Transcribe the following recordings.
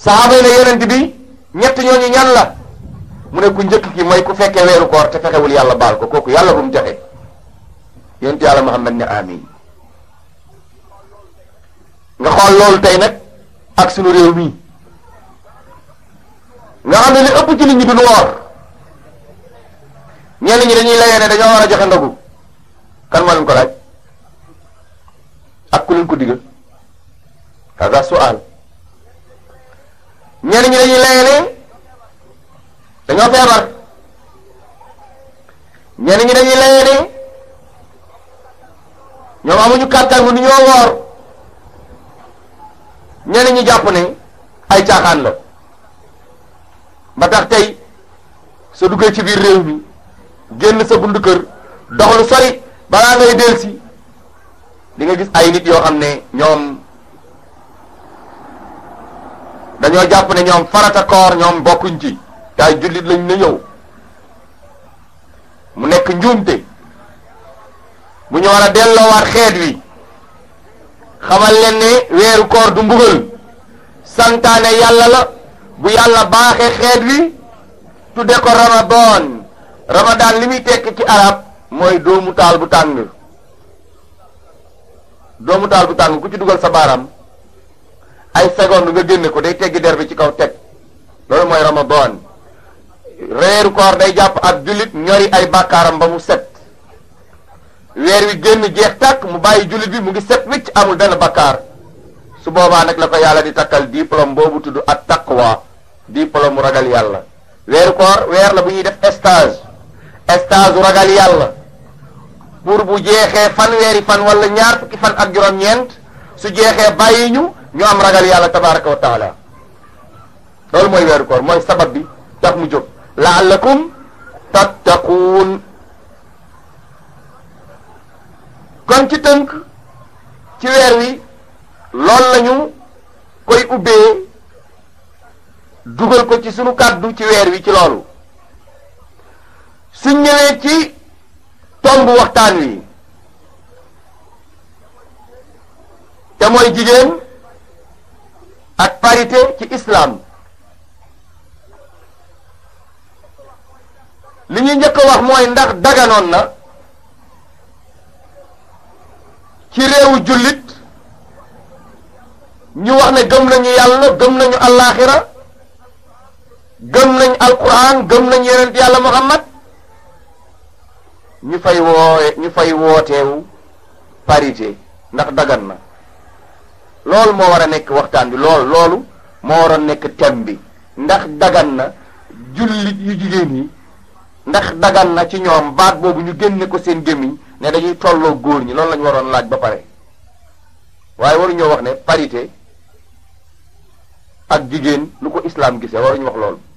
saxaaba yi ne yonent bi ñett ñooñu ñan la mu ne ku njëkk ki mooy ku fekkee weeru koor te fexewul yàlla baal ko kooku yàlla bu mu joxe yonent yàlla Muhammad ne amin nga xool loolu tey nag ak sunu réew mi nga xam ne li ëpp ci nit ñi duñu woor ñenn ñi dañuy layee ne dañoo war a joxe ndogu kan moo leen ko laaj ak ku leen ko digal kaza sual ñenn ñi dañuy layee ne dañoo feebar ñenn ñi dañuy layee ne ñoom amuñu kàttan mu ni ñoo woor ñenn ñi jàpp ne ay caaxaan la ba tax tey soo duggee ci biir réew mi génn sa bundu kër dox lu sori balaa ngay delsi di nga gis ay nit yoo xam ne ñoom dañoo jàpp ne ñoom farata koor ñoom bokkuñ ci te ay jullit lañ na ñëw mu nekk njuumte bu ñu war a delloowaat xeet wi xamal leen ne weeru koor du mbugal santaane yàlla la bu yàlla baaxee xeet wi tudde ko ramadan ramadan li muy tekk ci arab mooy doomu taal bu tàng doomu taal bu tàng ku ci dugal sa baaraam ay seconde nga génne ko day teggi der bi ci kaw teg loolu mooy ramadan weeru koor day jàpp ak jullit ñori ay bàkkaaram ba mu set weer wi génn jeex tàkk mu bàyyi jullit bi mu ngi set wicc amul benn bakkaar su boobaa nag la ko yàlla di takkal diplôme boobu tudd at taqwa diplôme mu ragal yàlla weeru koor weer la bu ñuy def stage stage ragal yàlla pour bu jeexee fan weeri fan wala ñaar fukki fan ak juróom-ñeent su jeexee bàyyi ñu ñu am ragal yàlla tabaraka wa taala loolu mooy weeru koor mooy sabab bi tax mu jóg laallakum tattaquun kon ci tënk ci weer wi loolu lañu koy ubbee dugal ko ci sunu kàddu ci weer wi ci loolu suñ ñëwee ci tomb waxtaan wi te mooy jigéen ak parité ci islam li ñuy njëkk a wax mooy ndax daganoon na ci réewu jullit ñu wax ne gëm nañu yàlla gëm nañu allaaxira gëm nañ alquran gëm nañ yonent yàlla muhammad ñu fay woowe ñu fay wooteewu parité ndax dagan na loolu moo war a nekk waxtaan bi loolu loolu moo war a nekk thème bi ndax dagan na jullit yu jigéen yi ndax dagan na ci ñoom baat boobu ñu génne ko seen gémmiñ ne dañuy tolloo góor ñi loolu la ñu waroon laaj ba pare waaye waruñoo wax ne parité ak jigéen lu ko islam gisee waruñu wax loolu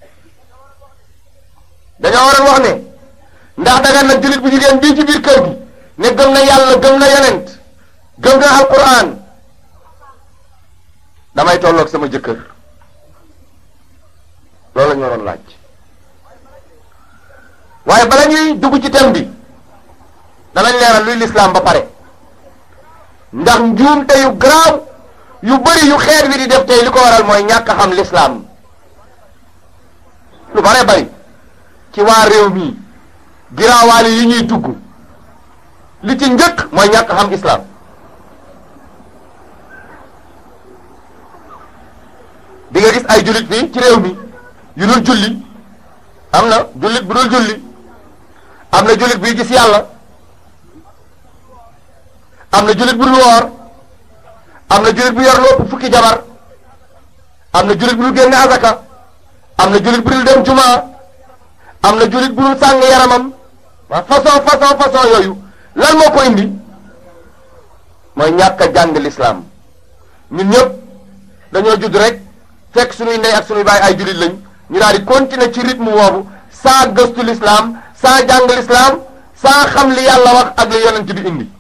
dañoo waroon wax ne ndax dagan na jullit bu jigéen bii ci biir kër gi ne gëm na yàlla gëm na yonent gëm na alquran damay tolloog sama jëkkër loolu la ñu waroon laaj waaye bala ñuy dugg ci thème bi danañ leeral luy lislaam ba pare ndax njuumte yu garaaw yu bari yu xeet wi di def tey li ko waral mooy ñàkk a xam lislaam lu bare bari ci waa réew mi giraawaali yi ñuy dugg li ci njëkk mooy ñàkk xam islaam di nga gis ay jullit fii ci réew mi yu dul julli am na jullit bu dul julli am na jullit buy gis yàlla am na jullit bu dul woor am na jullit bu yor lu ëpp fukki jabar am na jullit bu dul génne azaka am na jullit bu dul dem jumaa am na jullit bu dul sàng yaramam waa façon façon façon yooyu lan moo ko indi mooy ñàkk a jàng lislaam ñun ñëpp dañoo judd rek fekk suñuy ndey ak suñuy baay ay jullit lañ ñu daal di continuer ci rythme boobu saa gëstu lislaam saa jàng lislaam saa xam li yàlla wax ak li yonent bi indi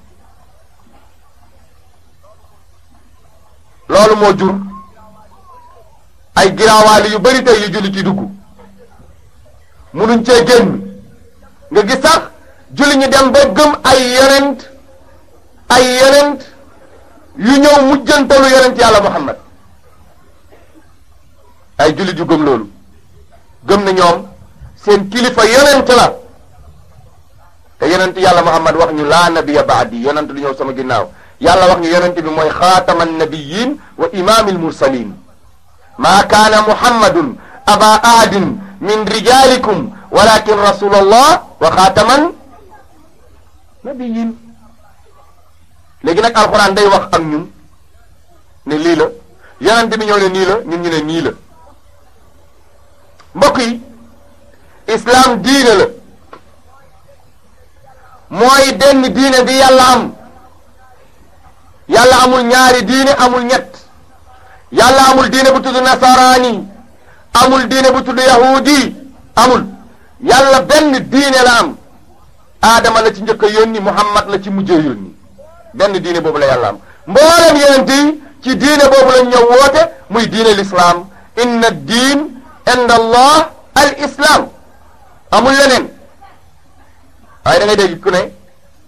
loolu moo jur ay giraawaali yu bari tey yu jullit yi dugg munuñ cee génn nga gis sax julli ñu dem ba gëm ay yonent ay yonent yu ñëw mujjantalu yonent yàlla muhammad ay jullit yu gëm loolu gëm na ñoom seen kilifa yonent la te yonent yàlla muhammad wax ñu laa nabiya baadi yonent du ñëw sama ginnaaw yàlla wax ñu yonent bi mooy xaatama nabiyin wa imaamil mursalin maa kaana muhammadun aba ahadin min rijalikum walakin rasulallah wa xaataman nabiyin léegi nag alxuraan day wax ak ñun ne lii la yonent bi ñëw ne nii la ñun ñu ne nii la mbokk yi islam diine la mooy benn diine bi yàlla am yàlla amul ñaari diine amul ñett yàlla amul diine bu tudd nasaraani amul diine bu tudd yahudi amul yàlla benn diine la am aadama la ci njëkk a yónni muhammad la ci mujjee yónni benn diine boobu la yàlla am mboolem yonent yi ci diine boobu lañ ñëw woote muy diine l'islam inna diin inda allah al islam amul leneen waaye da ngay dégg ku ne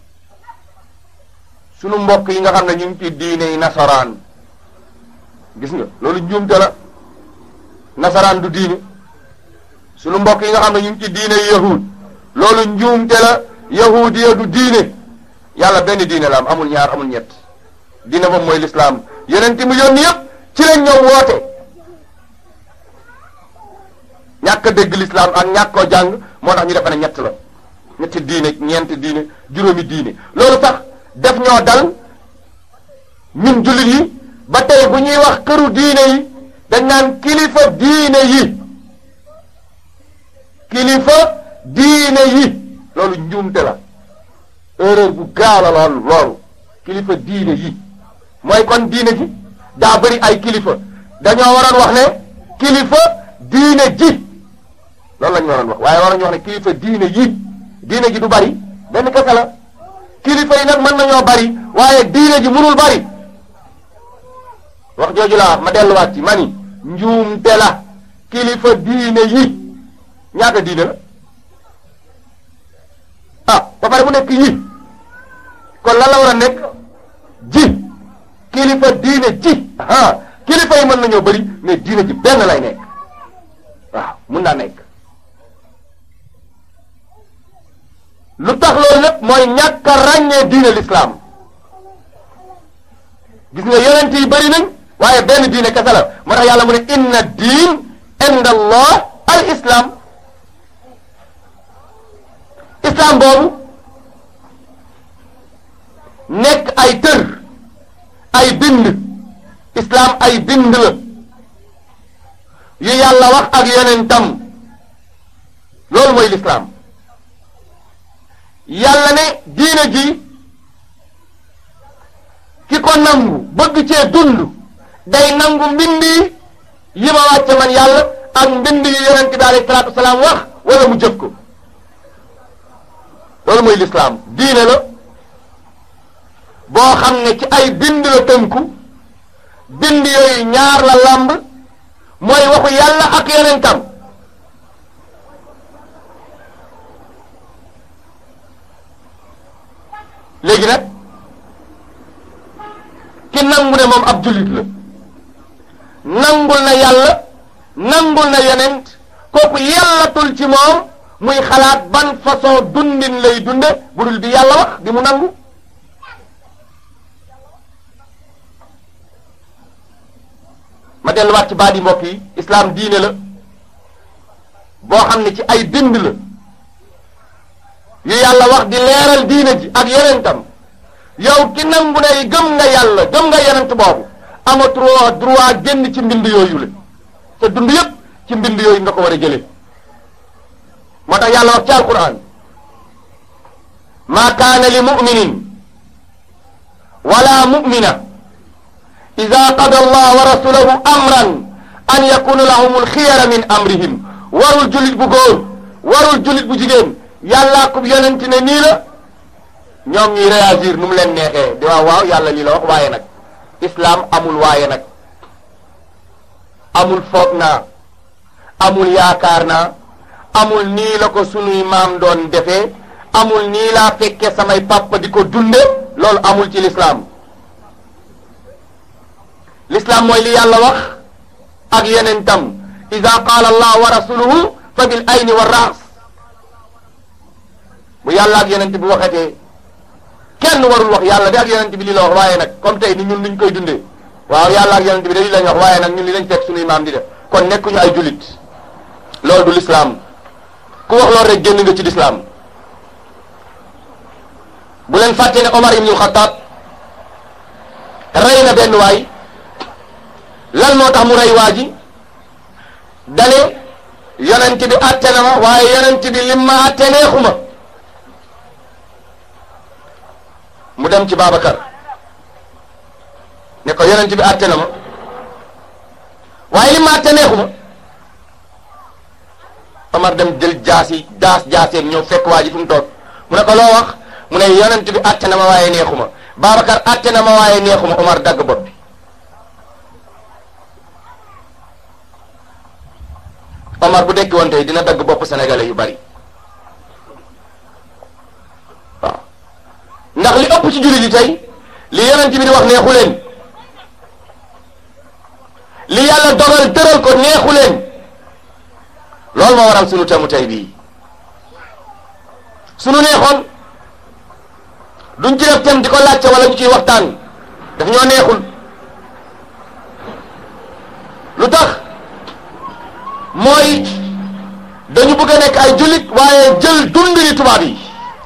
sunu mbokk yi nga xam ne ñu ngi ci diine yi nasaraan gis nga loolu njuumte la nasaraan du diine sunu mbokk yi nga xam ne ñu ngi ci diine yi yahud loolu njuumte la yahudiya du diine yàlla benn diine la am amul ñaar amul ñett diine boobu mooy lislaam yonent mu yónni yëpp ci lañ ñëw woote ñàkk a dégg lislaam ak ñàkk koo jàng moo tax ñu defe ne ñett la ñetti diine ñeenti diine juróomi diine loolu sax def ñoo dal ñun jullit yi ba tey bu ñuy wax këru diine yi dañ naan kilifa diine yi kilifa diine yi loolu njuumte la erreur bu gaaw la loolu loolu kilifa diine yi mooy kon diine ji daa bëri ay kilifa dañoo waroon wax ne kilifa diine ji loolu la ñu waroon wax waaye waroon ñu wax ne kilifa diine yi diine ji du bari benn kese la kilifa yi nag mën nañoo bari waaye diine ji mënul bari wax jooju laa ma delluwaat ci mani njuumte la kilifa diine yi ñaata diine la ah ba pare mu nekk yi kon lan la war a nekk ji kilifa diine ji ah kilifa yi mën nañoo bari mais diine ji benn lay nekk waaw mun naa nekk lu tax loolu lépp mooy ñàkk a ràññee diine l'islam gis nga yonent yi bëri nañ waaye benn diine kese la moo tax yàlla mu ne inna diin inda allah al islam islam boobu nekk ay tër ay bind islam ay bind la yu yàlla wax ak yonentam loolu mooy l'islam yàlla ne diine ji ki ko nangu bëgg cee dund day nangu mbind yi ma wàcce man yàlla ak mbind yu yonent bi alayhi salaatu wasalaam wax wala mu jëf ko loolu mooy lislaam diine la boo xam ne ci ay bind la tënku bind yooyu ñaar la làmb mooy waxu yàlla ak yonentam léegi nag ki nangu ne moom ab jullit la nangul na yàlla nangul na yonent kooku yàllatul ci moom muy xalaat ban façon dundin lay dunde bu dul bi yàlla wax bi mu nangu ma delluwaat ci baat yi mbokk yi islaam diine la boo xam ne ci ay bind la yu yàlla wax di leeral diine ji ak yonentam yow ki nangu ne gëm nga yàlla gëm nga yonent boobu amatuloo droit génn ci mbind yooyu la te dund yépp ci mbind yooyu nga ko war a jëlee moo tax yàlla wax ci alquran ma kaana li muminin wala mumina ida qada allah wa rasulahu amran an yakuna lahum alxiyara min amrihim warul jullit bu góor warul jullit bu jigéen yàllaa ko yonent ne nii la ñoom ñuy réagir nu mu leen neexee di waaw waaw yàlla lii la wax waaye nag islam amul waaye nag amul foog naa amul yaakaar naa amul nii la ko sunuy maam doon defee amul nii laa fekke samay papa di ko dunde loolu amul ci l'islam l'islam mooy li yàlla wax ak yeneen tam ida qaala allah wa rasuluhu fa bil ayni wa raas bu yàlla ak yonent bi waxetee kenn warul wax yàlla de ak yonent bi li la wax waaye nag comme tey ni ñun nuñ koy dundee waaw yàlla ak yonent bi de li lañ wax waaye nag ñun li lañ fekk suñuy maam di def kon nekkuñu ay julit loolu du lislaam ku wax loolu rek génn nga ci lislaam bu leen fàtte ne Omar ibnul Xataab rey na benn waay lan moo tax mu rey waa ji dane yonent bi atte na ma waaye yonent bi lim ma atte neexuma mu dem ci Babacar ne ko yonent bi atte na ma waaye lim ma atte neexuma Omar dem jël jaasi daas jaaseem ñëw fekk waa ji fu mu toog mu ne ko loo wax mu ne yonent bi atte na ma waaye neexuma Babacar atte na ma waaye neexuma Omar dagg bopp bi Omar bu dekki woon tey dina dagg bopp sénégalais yu bari waaw ndax li ëpp ci jullit yi tey li yonent bi di wax neexu leen li yàlla dogal tëral ko neexu leen loolu moo waral sunu temu tey bii sunu neexoon duñ ci def tem di ko laajte wala ñu ciy waxtaan daf ñoo neexul lu tax mooy dañu bëgg a nekk ay jullit waaye jël dund ni tubaab yi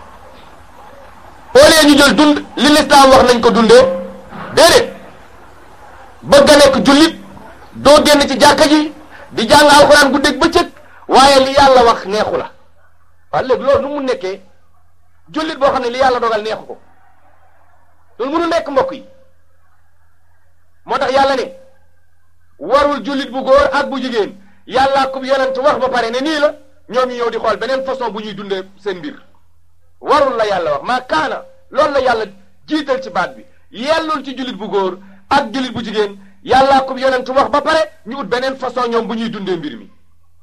au lieu ñu jël dund li lislaam wax nañ ko dundee déedéet bëgg a nekk jullit doo génn ci jàkka ji di jàng alxuraan guddeeg bëccëg waaye li yàlla wax neexu la waaye léegi loolu nu mu nekkee jullit boo xam ne li yàlla dogal neexu ko loolu mënu nekk mbokk yi moo tax yàlla ne warul jullit bu góor ak bu jigéen yàlla ku yonent wax ba pare ne nii la ñoom ñu ñëw di xool beneen façon bu ñuy dundee seen mbir warul la yàlla wax maa kaana loolu la yàlla jiital ci baat bi yellul ci jullit bu góor ak jullit bu jigéen yàlla ku yonent wax ba pare ñu ut beneen façon ñoom bu ñuy dundee mbir mi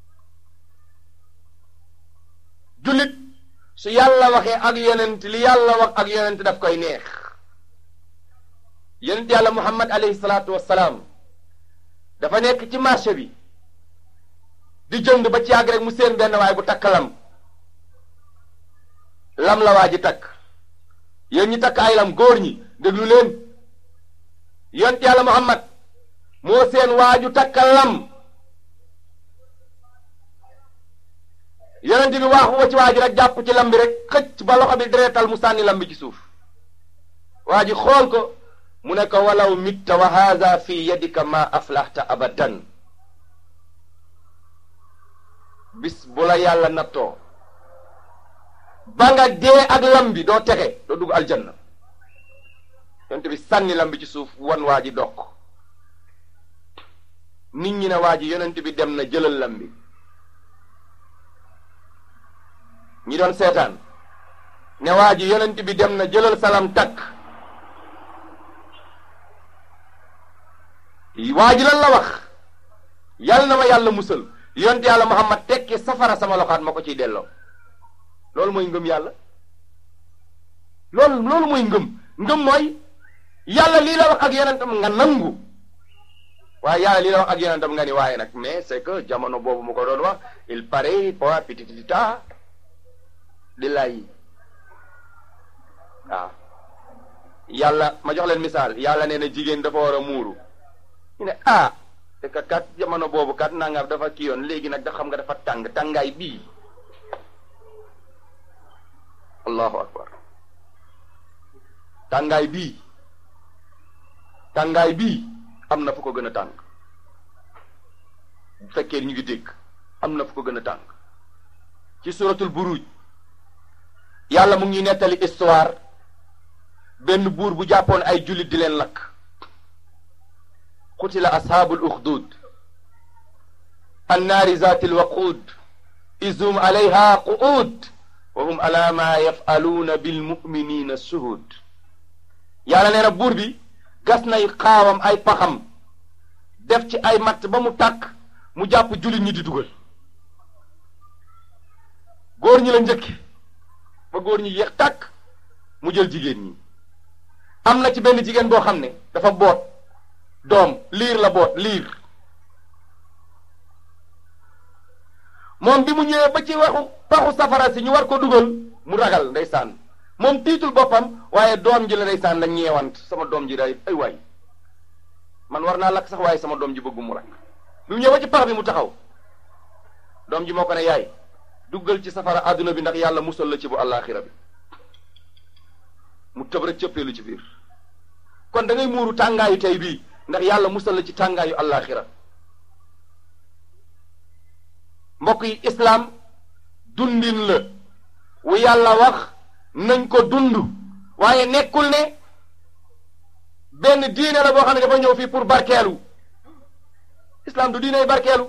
jullit su yàlla waxee ak yonent li yàlla wax ak yonent daf koy neex yonent yàlla muhammad alayhi salaatu wassalaam dafa nekk ci marché bi di jënd ba ci yàgg rek mu seen benn waay bu takk lam lam la waa ji takk yéen ñi takk ay lam góor ñi déglu leen yonent yàlla muhammad moo seen waaju takk lam yonent bi waaxu ba ci waa ji rek jàpp ci lam bi rek xëcc ba loxo bi deretal mu sànni lam bi ci suuf waa ji xool ko mu ne ko walaw mitta wa haada fi yadika ma aflaxta abadan bis bu la yàlla nattoo ba nga dee ak lam bi doo texe doo dugg aljanna yonent bi sànni lam bi ci suuf wan waa ji dokk nit ñi ne waa ji yonent bi dem na jëlal lam bi ñi doon seetaan ne waa ji yonent bi dem na jëlal salam takk waa ji lan la wax yàlla na ma yàlla musal yonent yàlla Muhammad tekki safara sama loxaat ma ko ciy delloo loolu mooy ngëm yàlla loolu loolu mooy ngëm ngëm mooy yàlla lii la wax ak yonentam nga nangu waaye yàlla lii la wax ak yonentam nga ni waaye nag mais c'est que jamono boobu mu ko doon wax il paraît pas pititita di lay waaw yàlla ma jox leen misaal yàlla nee na jigéen dafa war a muuru ñu ne ah te kat kat jamono boobu kat nangam dafa kii yoon léegi nag da xam nga dafa tàng tàngaay bii allahu akbar tàngaay bii tàngaay bii am na fu ko gën a tàng bu fekkee ñu ngi dégg am na fu ko gën a tàng ci suratul buruj yàlla mu ngi nettali histoire benn buur bu jàppoon ay jullit di leen lakk qutila ashaabul uxdud annaari zaati lwaquud izhum alayha qu'ud wa hum ala ma yafaluuna bilmuminina shuhud yàlla nee na buur bi gas nay xaawam ay paxam def ci ay matt ba mu tàkk mu jàpp jullit ñi di dugal góor ñi la njëkki ba góor ñi yéex tàkk mu jël jigéen ñi am na ci benn jigéen boo xam ne dafa boot doom liir la boot liir moom bi mu ñëwee ba ci waxu paxu safara si ñu war ko dugal mu ragal ndeysaan moom tiitul boppam waaye doom ji la ndeysaan la ñeewant sama doom ji day ay waay man war naa lakk sax waaye sama doom ji bëggu mu rakk bi mu ñëwee ba ci pax bi mu taxaw doom ji moo ko ne yaay duggal ci safara àdduna bi ndax yàlla musal la ci bu àllaaxira bi mu tëb rek cëppeelu ci biir kon da ngay muuru tàngaayu tey bii ndax yàlla musal la ci tàngaayu àllaaxira mbokk yi islaam dundin la wu yàlla wax nañ ko dund waaye nekkul ne benn diine la boo xam ne dafa ñëw fii pour barkeelu islaam du diiney barkeelu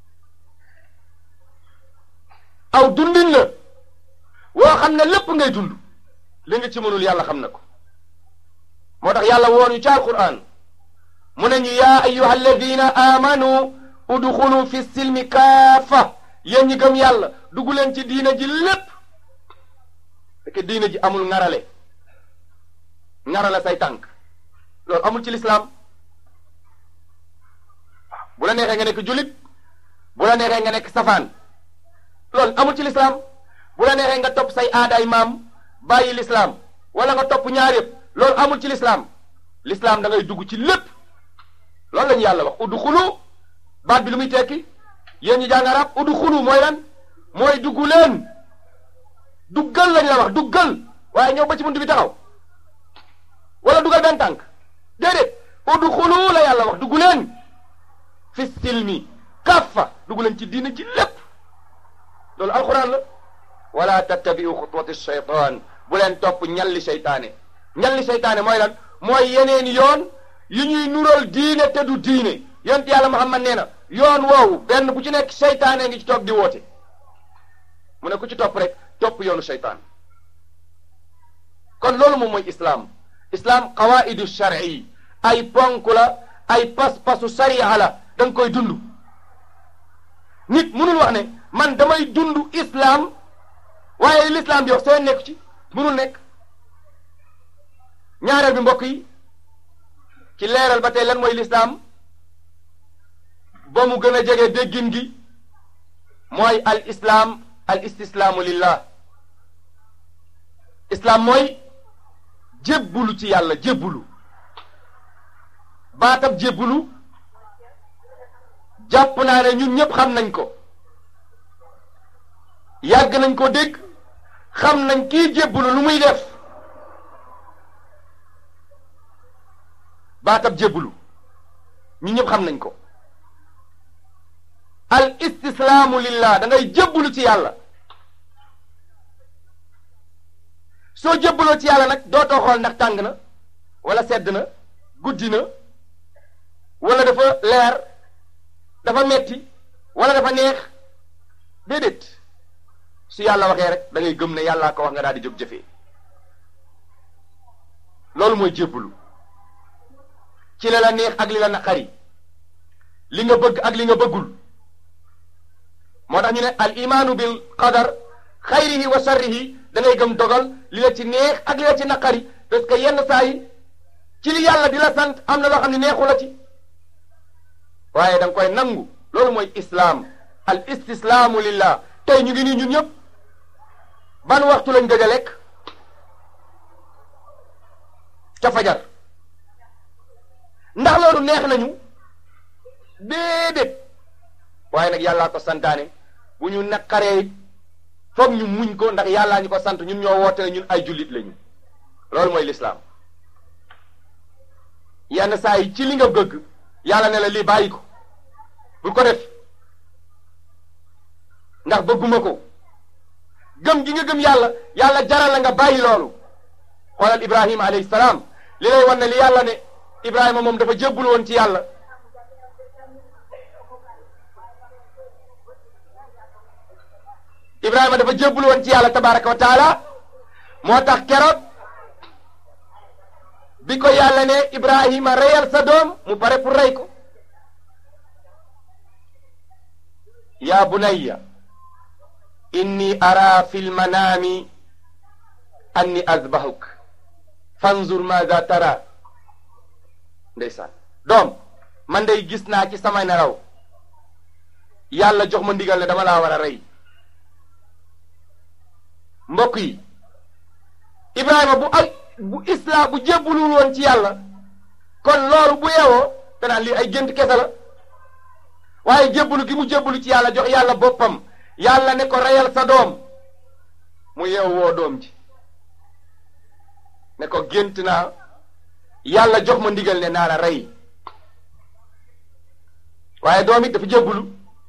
aw dundin la woo xam ne lépp ngay dund li nga ci mënul yàlla xam na ko moo tax yàlla woon ñu ci alquran mu ne ñu yaa ayyuha alladina amanu udxulu fi silmi kaafa yéen ñi gëm yàlla dugg leen ci diina ji lépp fekk diina ji amul ŋarale ŋarale say tànk loolu amul ci lislaam bu la neexee nga nekk julit bu la neexee nga nekk safaan loolu amul ci lislaam bu la neexee nga topp say aadaay maam bàyyi lislaam wala nga topp ñaar yëpp loolu amul ci lislaam lislaam da ngay dugg ci lépp loolu la ñu yàlla wax udxulu baat bi lu muy tekki yéen ñi jàng arab udxulu mooy lan mooy dugg leen duggal lañ la wax duggal waaye ñëw ba ci bunt bi taxaw wala duggal benn tànk déedéet udxulu la yàlla wax dugg leen fi silmi kaffa dugg leen ci diina ci lépp loolu alquran la wala tattabiu xutuwati shaytan bu leen topp ñalli seytaane ñalli seytaane mooy lan mooy yeneen yoon yu ñuy nural diine te du diine yonent yàlla Muhammad nee na yoon woowu benn bu ci nekk seytaane ngi ci toog di woote mu ne ku ci topp rek topp yoonu seytaan kon loolu moom mooy islaam islaam qawaidu shar'i ay ponk la ay pas-pasu sariya la da nga koy dund nit mënul wax ne man damay dund islaam waaye l'islam bi wax seen nekk ci mënul nekk ñaareel bi mbokk yi ci leeral ba tey lan mooy lislaam ba mu gën a jege déggin gi mooy al islaam al istislaamu lillah islaam mooy jébbulu ci yàlla jébbulu baatab jébbulu jàpp naa ne ñun ñëpp xam nañ ko yàgg nañ ko dégg xam nañ kii jébbulu lu muy def baatab jébbulu ñun ñëpp xam nañ ko al istislaamu lillah da ngay jébbulu ci yàlla soo jébbaloo ci yàlla nag dootoo xool ndax tàng na wala sedd na guddi na wala dafa leer dafa metti wala dafa neex déedéet su yàlla waxee rek da ngay gëm ne yàllaa ko wax nga daal di jóg jëfee loolu mooy jébbalu ci la la neex ak li la naqari li nga bëgg ak li nga bëggul moo tax ñu ne al imaanu bil qadar xayrihi wa sharrihi da ngay gëm dogal li la ci neex ak li la ci naqari parce que yenn saa yi ci li yàlla di la sant am na loo xam ne neexu la ci waaye da nga koy nangu loolu mooy islaam al istislaamu lillah tey ñu ngi nii ñun ñëpp ban waxtu lañ gëj a lekk ca fajar ndax loolu neex nañu déedéet waaye nag yàllaa ko santaane bu ñu naqaree foog ñu muñ ko ndax yàllaa ñu ko sant ñun ñoo woote ne ñun ay jullit lañu loolu mooy lislaam yenn saa yi ci li nga bëgg yàlla ne la lii bàyyi ko bul ko def ndax bëgguma ko gëm gi nga gëm yàlla yàlla jaral la nga bàyyi loolu xoolal ibrahima alayhi salaam li lay wan ne li yàlla ne ibrahima moom dafa jébbul woon ci yàlla ibrahima dafa jébbul woon ci yàlla tabaraka wa taala moo tax keroog bi ko yàlla ne ibrahima reyal sa doom mu pare pour rey ko ya bunayya inni ara fi lmanaami anni azbahuk fanzur maza tara ndeysaan doom man day gis naa ci sama nelaw yàlla jox ma ndigal ne dama laa war a rey mbokk yi Ibrahima bu ay bu islam bu jébbulul woon ci yàlla kon loolu bu yeewoo danaan lii ay gént kese la waaye jébbulu gi mu jébbulu ci yàlla jox yàlla boppam yàlla ne ko reyal sa doom mu yeewu woo doom ji ne ko gént naa yàlla jox ma ndigal ne naa la rey waaye doom it dafa jébbulu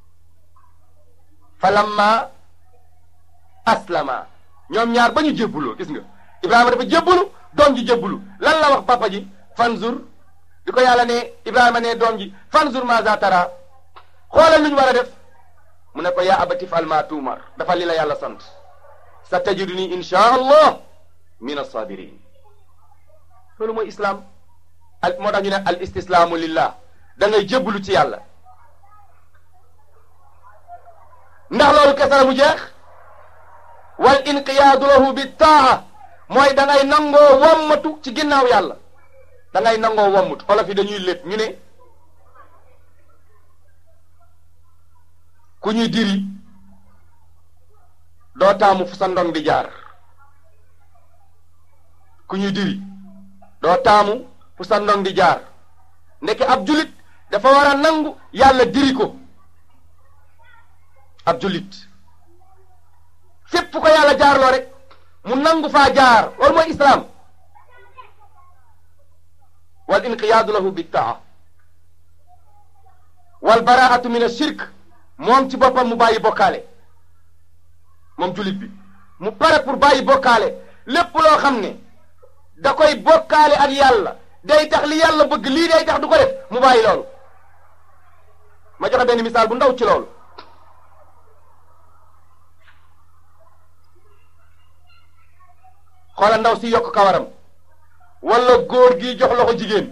falamma aslama ñoom ñaar ba ñu jébbuloo gis nga Ibrahima dafa jébbulu doom ji jébbulu lan la wax papa ji fanzur bi ko yàlla ne Ibrahima ne doom ji fanzur maza tara xoolal lu ñu war a def mu ne ko yaa abati fal ma tuumar dafa li la yàlla sant sa tajiduni insha allah min as-sabirin loolu mooy islam al moo tax ñu ne al istislaamu lillah da ngay jébbulu ci yàlla ndax loolu kese la mu jeex wal inqiyaadu lahu bi taa mooy da ngay nangoo wommatu ci ginnaaw yàlla da ngay nangoo wommatu olof yi dañuy lépp ñu ne ku ñuy diri doo taamu fu sa ndong di jaar ku ñuy diri doo taamu fu sa ndong di jaar ndeke ab julit dafa war a nangu yàlla diri ko ab julit fépp fu ko yàlla jaarloo rek mu nangu faa jaar loolu mooy islaam wal inqiyaadu lahu bittaa wal baraatu min ashirk moom ci boppam mu bàyyi bokkaale moom julit bi mu pare pour bàyyi bokkaale lépp loo xam ne da koy bokkaale ak yàlla day tax li yàlla bëgg lii day tax du ko def mu bàyyi loolu ma joxe benn misaal bu ndaw ci loolu xoola ndaw si yokk kawaram wala góor gi jox loxo jigéen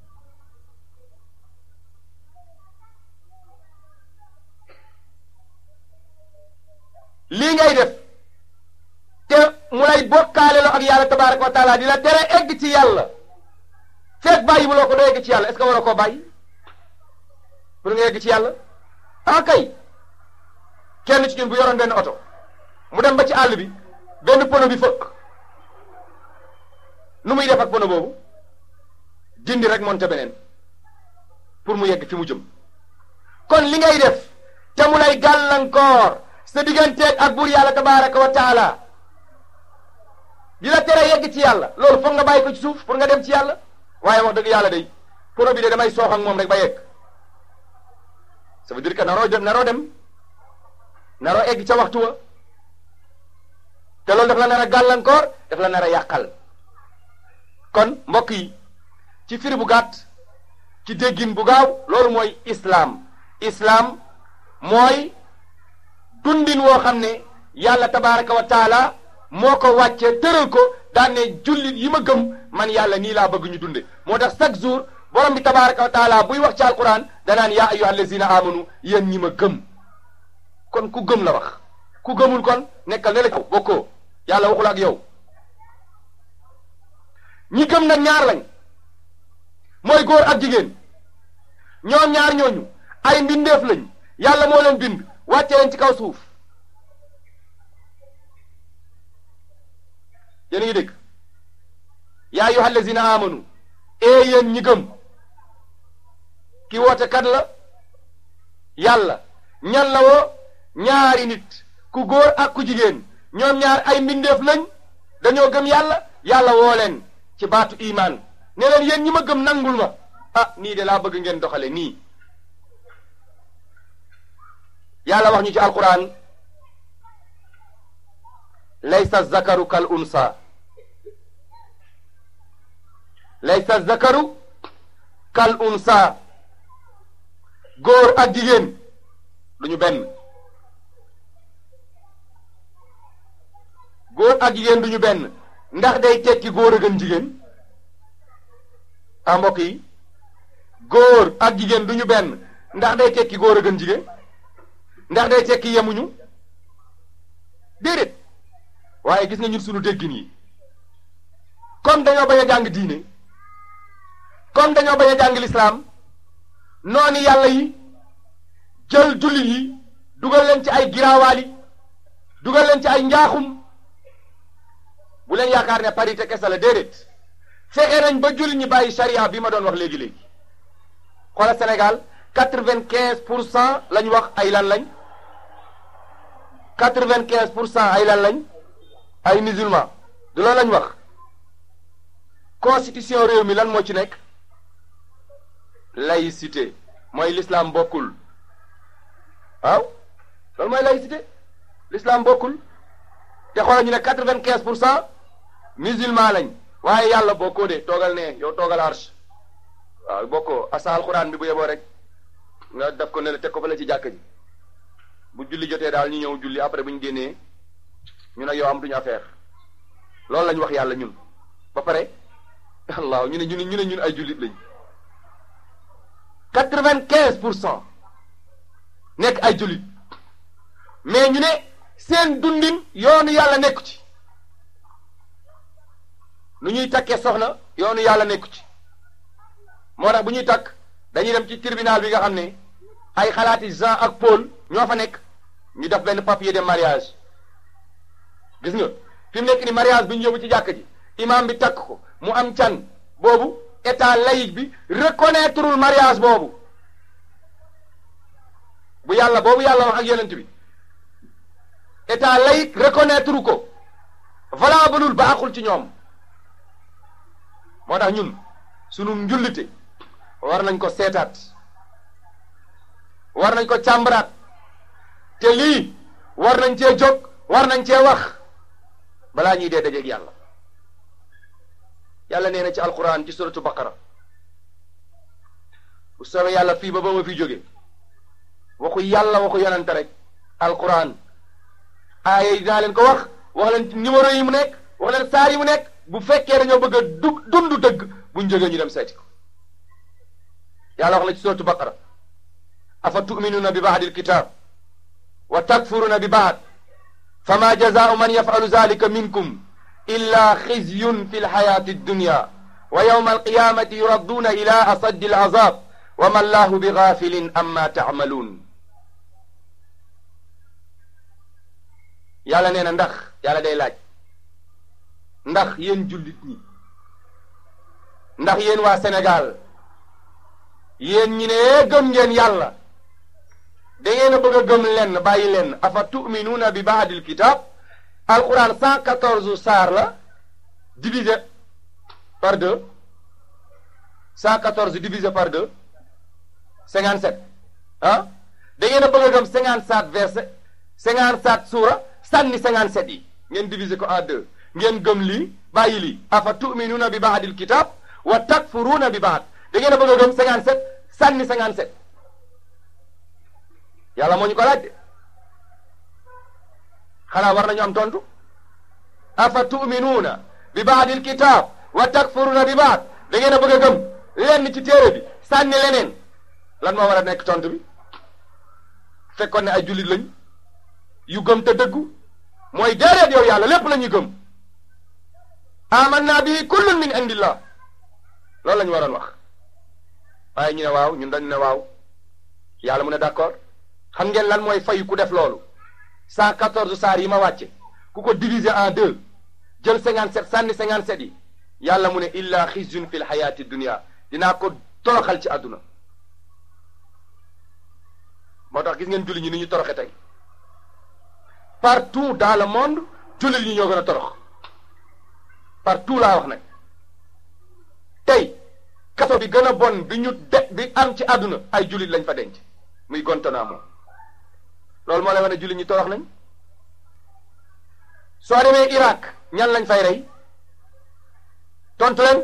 lii ngay def te mu lay bokkaale lo ak yàlla tabaraka wa taala di la tere egg ci yàlla fekk bàyyi bu loo ko doo egg ci yàlla est ce que waroo koo bàyyi pour nga egg ci yàlla ah kay kenn ci ñun bu yoroon benn oto mu dem ba ci àll bi benn pono bi fëkk nu muy def ak pono boobu dindi rek monte beneen pour mu yegg fi mu jëm kon li ngay def te mu lay gàllankoor sa digganteeg ak buur yàlla tabaraka wa taala di la tere yegg ci yàlla loolu foog nga bàyyi ko ci suuf pour nga dem ci yàlla waaye wax dëgg yàlla day pono bi de damay soox ak moom rek ba yegg ça veut dire que naroo dem naroo dem naroo egg ca waxtu wa te loolu daf la nar a gàllankoor daf la nar a yàqal kon mbokk yi ci firi bu gàtt ci déggin bu gaaw loolu mooy islaam islaam mooy dundin woo xam ne yàlla tabaraka wa taala moo ko wàcce tëral ko daan ne jullit yi ma gëm man yàlla nii laa bëgg ñu dunde moo tax chaque jour borom bi tabaraka wa taala buy wax ci alquran danaan yaa ayyuha allazina amanu yéen ñi ma gëm kon ku gëm la wax ku gëmul kon nekkal ne la ko bokkoo yàlla waxul ak yow ñi gëm nag ñaar lañ mooy góor ak jigéen ñoom ñaar ñooñu ay mbindeef lañ yàlla moo leen bind wàcce leen ci kaw suuf yéen a ngi dégg yaa ayyuha allazina amanu ee yéen ñi gëm ki woote kat la yàlla ñan la woo ñaari nit ku góor ak ku jigéen ñoom ñaar ay mbindeef lañ dañoo gëm yàlla yàlla woo leen ci baatu imaan ne leen yéen ñi ma gëm nangul ma ah nii de laa bëgg ngeen doxale nii yàlla wax ñu ci alquran laysa zakaru kal unsa laysa zakaru kal unsa góor ak jigéen duñu benn góor ak jigéen duñu benn ndax day tekki góor a gën jigéen ah mbokk yi góor ak jigéen duñu benn ndax day tekki góor a gën jigéen ndax day tekki yemuñu déedéet waaye gis nga ñun sunu déggin yi comme dañoo bañ a jàng diine comme dañoo bañ a jàng lislaam noonu yàlla yi jël jullit yi dugal leen ci ay giraawaali dugal leen ci ay njaaxum bu leen yaakaar ne parité kese la déedéet fexe nañ ba jullit ñi bàyyi charia bi ma doon wax léegi-léegi xoola Sénégal quatre-vingt-quinze pour cent lañ wax ay lan lañ quatre-vingt-quinze pour cent ay lan lañ ay musulman du loolu lañ wax constitution réew mi lan moo ci nekk laïcité mooy l'islam bokkul waaw loolu mooy laïcité l'islam bokkul te xoolal ñu ne quatre-vingt-quinze pour cent musulman lañ waaye yàlla bokkoo de toogal ne yow toogal arche waaw bokkoo asa alxuraan bi bu yeboo rek nga def ko ne la teg ko fa la ci jàkk ji bu julli jotee daal ñu ñëw julli après bu ñu génnee ñu nag yow amatuñu affaire loolu lañ wax yàlla ñun ba pare allah ñu ne ñu ne ñu ne ñun ay jullit lañ quatre-vingt-quinze pour cent nekk ay jullit mais ñu ne seen dundin yoonu yàlla nekku ci nu ñuy takkee soxna yoonu yàlla nekku ci moo tax bu ñuy takk dañuy dem ci tribunal bi nga xam ne ay xalaati Jean ak Paul ñoo fa nekk ñu def benn papier de mariage gis nga fi mu nekk ni mariage bi ñu yóbbu ci jàkk ji imam bi takk ko mu am can boobu état laïque bi reconnaîtreul mariage boobu bu yàlla boobu yàlla wax ak yonent bi état laïque reconnaître ko valableul baaxul ci ñoom moo tax ñun sunu njullite war nañ ko seetaat war nañ ko càmbaraat te lii war nañ cee jóg war nañ cee wax balaa ñuy dee dajeeg yàlla yàlla nee na ci alquran ci suratu baqara bu soobee yàlla fii ba ba ma fi jóge waxu yàlla waxu yonante rek alquran aaya yi dinaa leen ko wax wax leen numéro yi mu nekk wax leen saar yi mu nekk bu fekkee dañoo bëgg a du dund dëgg buñ jógee ñu dem seeti ko yàlla wax na ci suratu baqara afa tuminuuna bi baadi alkitab wa takfuruuna bi baad fama jazaau man yafalu zalika minkum illa xizyun fi lxayati addunya wa yawma alqiyamati yuradduuna ila asaddi alazab wa ma allahu bi gafilin amma taamaluun yàlla nee na ndax yàlla day laaj ndax yéen jullit ñi ndax yéen waa Sénégal yéen ñi ne gëm ngeen yàlla da ngeen a bëgg a gëm lenn bàyyi lenn afa tuminuuna bi baadil kitab alquran cent quatorze saar la divisé par deux cent quatorze divisé par deux cinquante sept ah da ngeen a bëgg a gëm cinquante sept verset cinquante sept suura sànni cinquante sept yi ngeen divisé ko en deux ngeen gëm lii bàyyi lii afa tuminuuna bi baadil kitab wa takfuruuna bi baad da ngeen a bëgg a gëm cinquante sept sànni cinquante sept yàlla moo ñu ko laaj de xanaa war nañu am tontu afa tuminuuna bi baadil kitab wa takfuruuna bi baad da ngeen a bëgg a gëm lenn ci téere bi sànni leneen lan moo war a nekk tontu bi fekkoon ne ay jullit lañ yu gëm te dëggu mooy déedéet yow yàlla lépp la ñuy gëm amanna bi kullun min indillah loolu la ñu waroon wax waaye ñu ne waaw ñun dañu ne waaw yàlla mu ne d'accord xam ngeen lan mooy fay ku def loolu cent quatorze saar yi ma wàcce ku ko diviser en deux jël cinquante sept sànni cinquante sept yi yàlla mu ne illa xizyun fi l xayaati dunia dinaa ko toroxal ci àdduna moo tax gis ngeen julli ñi ni ñu toroxe tey partout dans le monde jullit ñi ñoo gën a torox partout laa wax nag tey kaso bi gën a bon bi ñu de bi am ci àdduna ay jullit lañ fa denc muy Guantanamo loolu moo lay wane jullit ñi torox nañ soo demee Irak ñan lañ fay rey tontu leen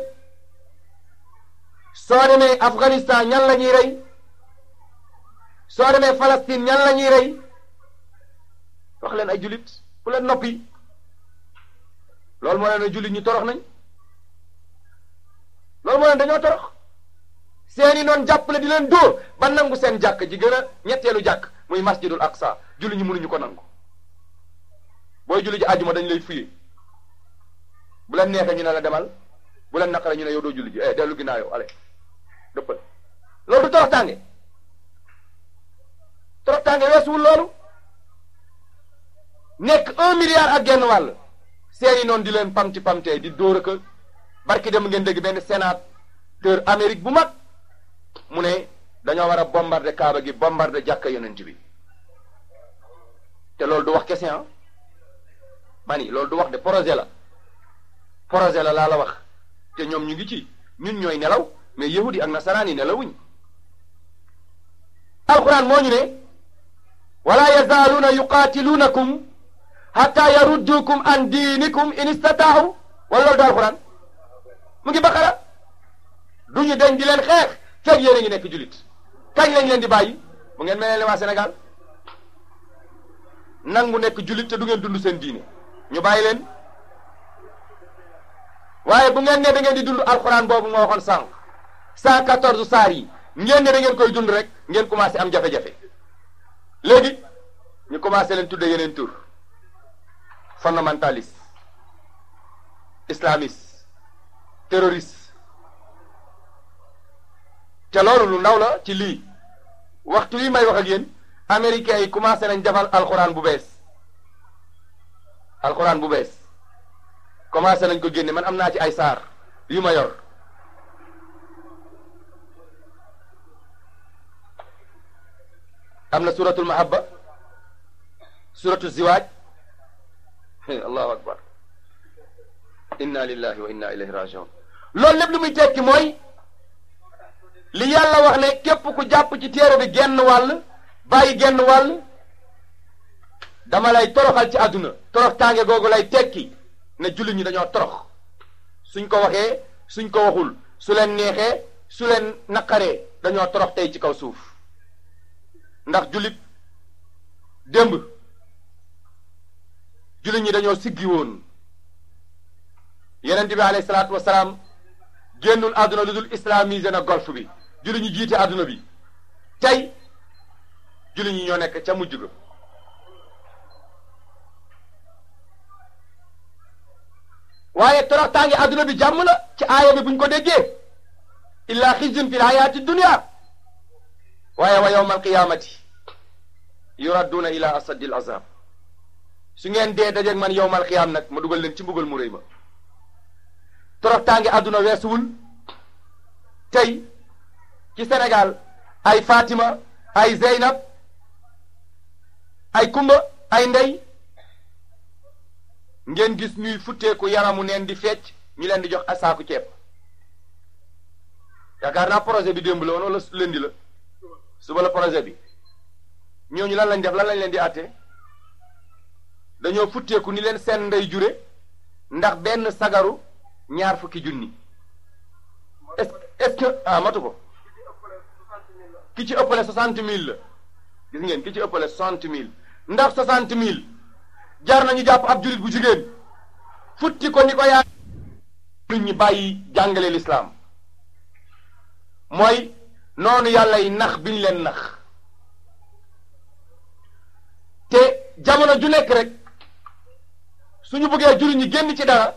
soo demee Afghanistan ñan la ñuy rey soo demee Palestine ñan la ñuy rey wax leen ay jullit ku leen noppi loolu moo leen ne jullit ñi torox nañ loolu moo leen dañoo torox seeni noon jàppale di leen dóor ba nangu seen jàkk ji gën a ñetteelu jàkk muy masjidul aqsa jullit ñi mënuñu ko nangu booy julli ji àjjuma dañ lay fuye bu leen neexee ñu ne la demal bu leen naqare ñu ne yow doo julli ji eh dellu ginnaaw yow ale dëppal loolu du torox tànge torox tànge weesuwul loolu nekk un milliard ak genn wàll seeni noonu di leen pamti pamtee di dóor ak barki dem ngeen dégg benn sénateur Amérique bu mag mu ne dañoo war a bombarder Kaaba gi bombarder jàkka yonent bi te loolu du wax kese ah mani loolu du wax de projet la projet la laa la wax te ñoom ñu ngi ci ñun ñooy nelaw mais yahudi ak nasaraan yi nelawuñ alquran moo ñu ne wala yazaaluuna yuqaatiluunakum hatta yaruddukum an diinikum in istataahu wala loolu du alquran mu ngi baqara duñu deñ di leen xeex fekk yéen a ngi nekk julit kañ lañ leen di bàyyi bu ngeen mel ne waa Sénégal nangu nekk julit te du ngeen dund seen diine ñu bàyyi leen waaye bu ngeen ne da ngeen di dund alxuraan boobu nga waxoon sànq cent quatorze saar yi ngeen ne da ngeen koy dund rek ngeen commencé am jafe-jafe léegi ñu commencé leen tudde yeneen tur fondamentaliste islamiste terroriste te loolu lu ndaw la ci lii waxtu wi may wax ak yéen américains yi commencé nañ defal alxuraan bu bees alxuraan bu bees commencé nañ ko génne man am naa ci ay saar yu ma yor am na suratul mahabba suratu ziwaaj allahu akbar inna lillahi wa inna ilayhi rajiun loolu lépp lu muy tekki mooy li yàlla wax ne képp ku jàpp ci téere bi genn wàll bàyyi genn wàll dama lay toroxal ci àdduna torox tànge googu lay tekki ne jullit ñi dañoo torox suñ ko waxee suñ ko waxul su leen neexee su leen naqaree dañoo torox tey ci kaw suuf ndax jullit démb jullit ñi dañoo siggi woon yeneen bi alayhi salaatu wasalaam génnul àdduna lu dul islamisé na golf bi jullit ñi jiite àdduna bi tey jullit ñi ñoo nekk ca mujj ga waaye toroxtaange àdduna bi jàmm la ci aaya bi buñ ko déggee illa xizyun fi lhayaati dunia waaye wa yawma alqiyamati yuradduuna ila asaddi azab su ngeen dee dajeeg man yowmal qiyaam nag ma dugal leen ci mbugal mu rëy ma toroxtaange àdduna weesuwul tey ci Sénégal ay Fatima ay Zeynab ay Kumba ay Ndey ngeen gis ñuy futteeku yaramu neen di fecc ñu leen di jox asaaku ceeb yaakaar naa projet bi démb la woon wala lundi la suba la projet bi ñooñu lan lañ def lan lañ leen di àtte dañoo futteeku ni leen seen ndey jure ndax benn sagaru ñaar fukki junni est est-ce que ah matu ko ki ci ëppale soixante mille la gis ngeen ki ci ëppale soixante mille ndax soixante mille jar nañu jàpp ab julit bu jigéen futti ko ni ko yaa nit ñi bàyyi jàngale lislaam mooy noonu yàlla yi nax biñ leen nax te jamono ju nekk rek suñu bëggee juri ñi génn ci dara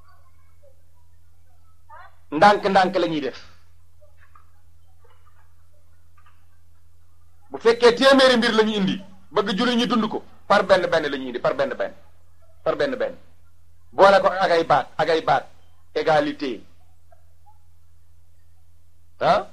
ndànk-ndànk la ñuy def bu fekkee téeméeri mbir la ñu indi bëgg juri ñi dund ko par benn benn la ñuy indi par benn benn par benn benn boole ko ak ay baat ak ay baat égalité ah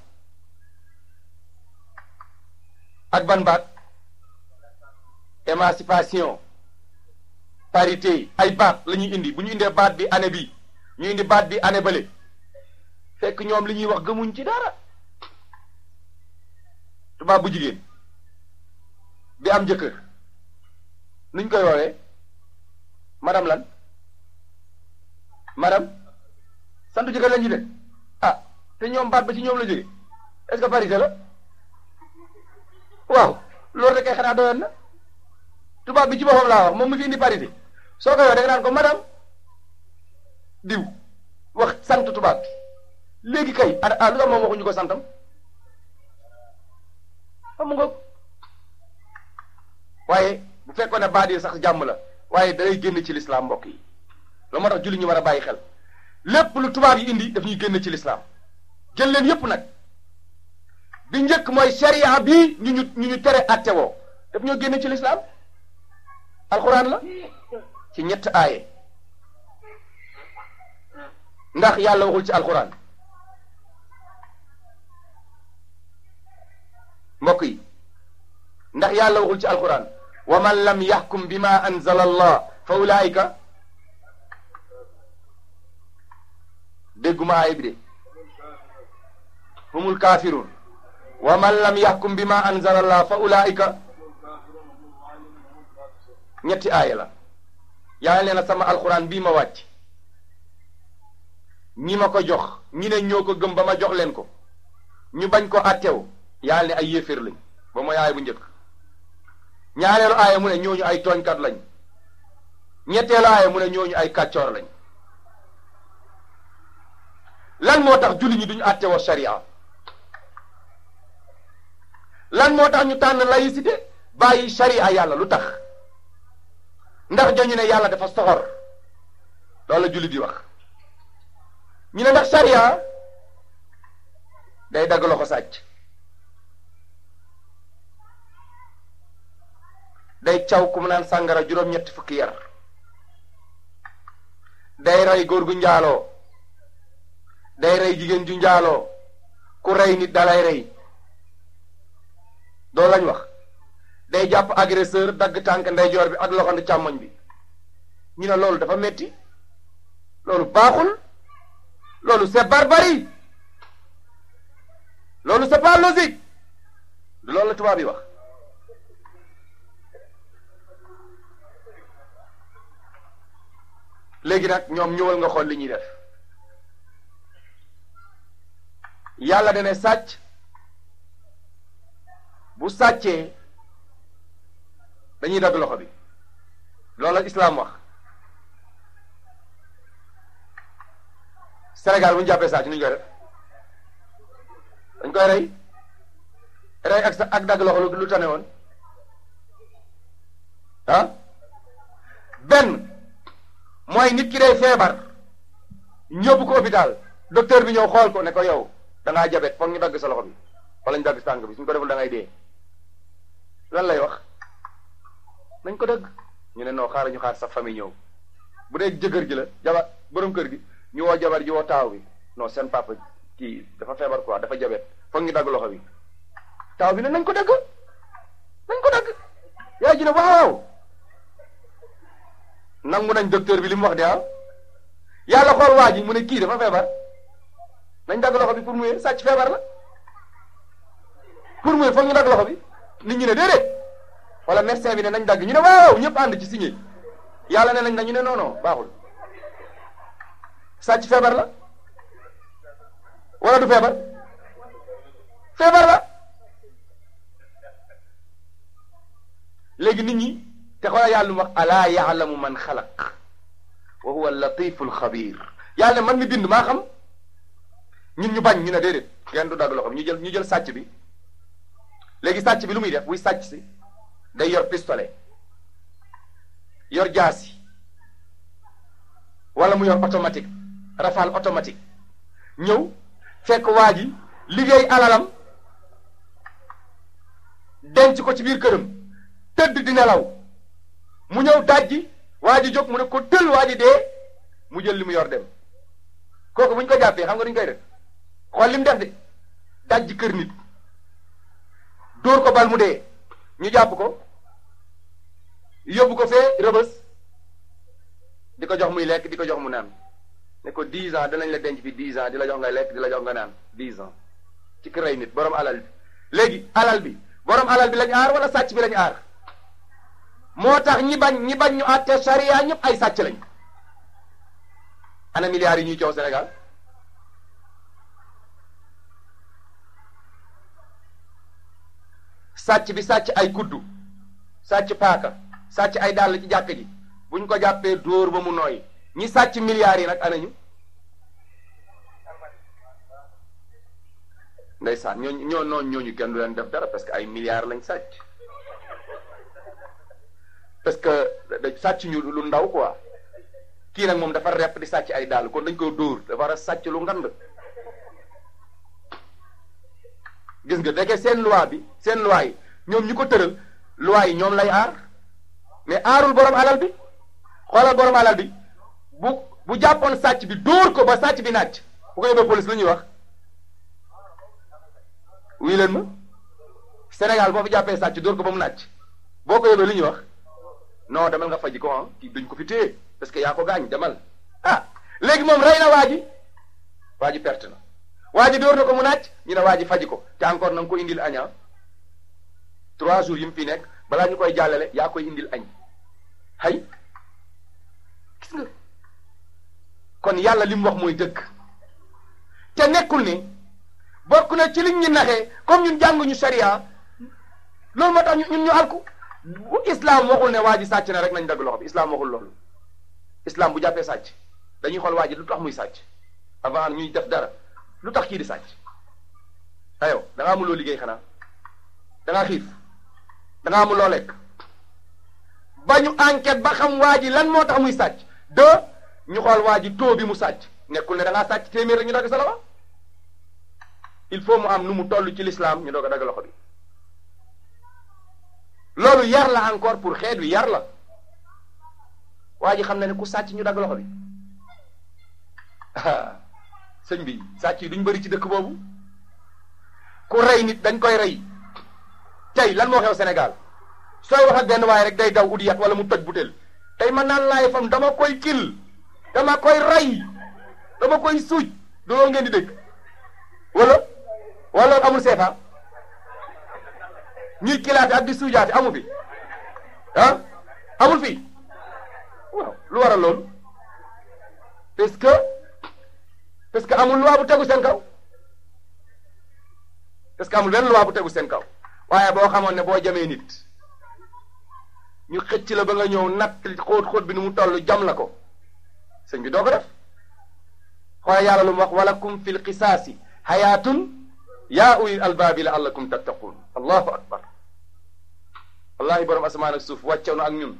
ak ban baat émancipation parité ay baat la ñuy indi bu ñu indee baat bi année bi ñu indi baat bi année bële fekk ñoom li ñuy wax gëmuñ ci dara tubaab bu jigéen bi am jëkkër nuñ koy woowee madame lan madame santu jëkkër lañ ci de ah te ñoom baat ba ci ñoom la jóge est-ce que parité la waaw loolu rek ay xanaa doyoon na tubaab bi ci boppam laa wax moom mu fi indi parité soo koy wax da nga naan ko madame diw wax sant tubaab bi léegi kay ah ah lu tax moom waxuñu ko santam xam nga waaye bu fekkoon ne baat yi sax jàmm la waaye dalay génn ci lislaam mbokk yi loolu moo tax julli ñu war a bàyyi xel lépp lu tubaab yi indi daf ñuy génn ci lislaam jël leen yépp nag bi njëkk mooy sharia bii ñu ñu ñu ñu tere atte woo daf ñoo génn ci lislaam alxuraan la ci ñett aaye ndax yàlla waxul ci alxuraan mbokk yi ndax yàlla waxul ci alxuraan wa man lam yaxkum bima anzala allah fa ulaayika dégguma aaya bi de humul kafirun wa man lam yaxkum bima anzala allah fa ulaayika ñetti aaya la yàlla nee na sama alxuraan bii ma wàcc ñi ma ko jox ñi ne ñoo ko gëm ba ma jox leen ko ñu bañ ko attew yàlla ne ay yéeféer lañ ba mooy aaya bu njëkk ñaareelu aaya mu ne ñooñu ay tooñkat lañ ñetteelu aaya mu ne ñooñu ay kàccoor lañ lan moo tax julli ñi duñu attewoo sharia lan moo tax ñu tànn laïcité bàyyi sharia yàlla lu tax ndax dañu ne yàlla dafa soxor loolu la julli di wax ñu ne ndax sharia day dagg loxo sàcc day caw ku mu naan sàngara juróom-ñetti fukki yar day rey góor gu njaaloo day rey jigéen ju njaaloo ku rey nit dalay rey doo lañ wax day jàpp agresseur dagg tànk ndeyjoor bi ak loxo càmmoñ bi ñu ne loolu dafa metti loolu baaxul loolu c'est barbarie loolu c'est pas logique du loolu la tubaab yi wax léegi nag ñoom ñëwal nga xool li ñuy def yàlla dana sàcc bu sàccee dañuy dagg loxo bi loolu la islaam wax Sénégal bu ñu jàppee sàcc nu ñu koy def dañ koy rey rey ak sa ak dagg loxo lu tane woon ah benn mooy nit ki day feebar ñóbbu ko hôpital docteur bi ñëw xool ko ne ko yow da ngaa jabet foog ñu dagg sa loxo bi wala ñu dagg tànk bi suñ ko deful da ngay dee lan lay wax nañ ko dëgg ñu ne non xaaral ñu xaar sa famille ñëw bu dee jëkkër ji la jabar borom kër gi ñu woo jabar ji woo taaw bi non seen papa kii dafa feebar quoi dafa jabet foog ñu dagg loxo bi taaw bi ne nañ ko dëgg nañ ko dëgg yaay ji ne waaw nangu nañ docteur bi li mu wax de ah yàlla xool waa ji mu ne kii dafa feebar nañ dagg loxo bi pour mu sàcc feebar la pour mu foog ñu dagg loxo bi nit ñi ne déedéet wala médecin bi ne nañ dagg ñu ne waaw ñëpp ànd ci signé yàlla ne nañ na ñu ne non non baaxul sàcc feebar la wala du feebar feebar la léegi nit ñi te xoolal yàlla lu wax alaa yaalamu man xalaq wa huwa latifu alxabir yàlla ne man mi bind maa xam ñun ñu bañ ñu ne déedéet kenn du dagg loxo ñu jël ñu jël sàcc bi léegi sàcc bi lu muy def buy sàcc si day yor pistolet yor jaasi wala mu yor automatique rafale automatique ñëw fekk waa ji liggéey alalam denc ko ci biir këram tëdd di nelaw mu ñëw dajji waa ji jóg mu ne ko tël waa ji dee mu jël li mu yor dem kooku bu ñu ko jàppee xam nga duñ koy def xool li mu def de dajji kër nit dóor ko bal mu dee ñu jàpp ko yóbbu ko fee rëbës di ko jox muy lekk di ko jox mu naan ne ko dix ans danañ la denc fi dix ans di la jox nga lekk di la jox nga naan dix ans ci kër ay nit borom alal bi léegi alal bi borom alal bi lañ aar wala sàcc bi lañ aar moo tax ñi bañ ñi bañ ñu àtte charia ñëpp ay sàcc lañ ana milliards yi ñuy coow Sénégal sàcc bi sàcc ay kuddu sàcc paaka sàcc ay dàll ci jàkk ji buñ ko jàppee dóor ba mu nooy ñi sàcc milliards yi nag anañu ndeysaan ñooñu ñoo noonu ñooñu kenn du leen def dara parce que ay milliards lañ sàcc parce que da sàcc ñu lu ndaw quoi kii nag moom dafa repp di sàcc ay dàll kon dañ ko dóor dafa war a sàcc lu ngand gis nga deke seen loi bi seen loi yi ñoom ñu ko tëral loi yi ñoom lay aar mais aarul borom alal bi xoolal borom alal bi bu bu jàppoon sàcc bi dóor ko ba sàcc bi nàcc bu ko yóbbee police lu ñuy wax wuy leen ma Sénégal boo fi jàppee sàcc dóor ko ba mu nàcc boo ko yóbbee lu ñuy wax non demal nga faji ko ah kii duñ ko fi téye parce que yaa ko gaañ demal ah léegi moom rey na waa ji waa ji perte na waa ji dóor na ko mu nàcc ñu ne waa ji faji ko te encore na nga ko indil aña trois jours yi mu fi nekk balaa ñu koy jàllale yaa koy indil añ hay gis nga kon yàlla li mu wax mooy dëgg te nekkul ni bokk na ci liñ ñu naxee comme ñun jànguñu sharia loolu moo tax ñun ñu alku bu islam waxul ne waa ji sàcc na rek nañ dagg loxo bi islam waxul loolu islam bu jàppee sàcc dañuy xool waa ji lu tax muy sàcc avant ñuy def dara lu tax kii di sàcc ayow da ngaa amul loo liggéey xanaa da ngaa xiif da ngaa amul loo lekk ba ñu enquête ba xam waa ji lan moo tax muy sàcc de ñu xool waa ji taux bi mu sàcc nekkul ne da ngaa sàcc téeméer rek ñu dagg sa loxo il faut mu am nu mu toll ci l'islam ñu doog a dagg loxo bi loolu yar la encore pour xeet wi yar la waa ji xam na ne ku sàcc ñu dagg loxo bi sëñ bi sàcc yi duñ bëri ci dëkk boobu ku rey nit dañ koy rey tey lan moo xew Sénégal sooy wax ak benn waaye rek day daw ut yat wala mu toj butéel tey man naan laay fam dama koy kil dama koy rey dama koy suuj du loolu ngeen di dégg wala wala amul seefa ñuy kilaate ak di suujaate amu fi ah amul fi waaw lu waral loolu parce que parce que amul loi bu tegu seen kaw parce que amul benn loi bu tegu seen kaw waaye boo xamoon ne boo jamee nit ñu xëcc la ba nga ñëw natt xóot xóot bi nu mu toll jam la ko sëñ bi doo ko def xoolal yàlla lu mu wax walakum fil qisaasi xayaatun yaa ulil albaabi laallakum tattaquun allahu akbar wallahi borom asamaan ak suuf wàccew na ak ñun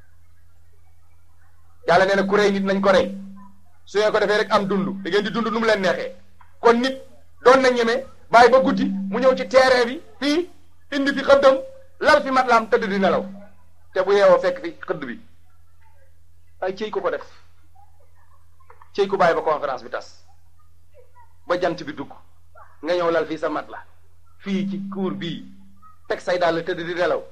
yàlla nee na ku rey nit nañ ko rey su ngeen ko defee rek am dund da ngeen di dund nu mu leen neexee kon nit doon na ñeme bàyyi ba guddi mu ñëw ci terrain bi fii indi fi xëddam lal fi matlaam tëdd di nelaw te bu yeewoo fekk fi xëdd bi ay cëy ko ko def cëy ko bàyyi ba conférence bi tas ba jant bi dugg nga ñëw lal fii sa mat la fii ci cour bii teg say daal tëdd di nelaw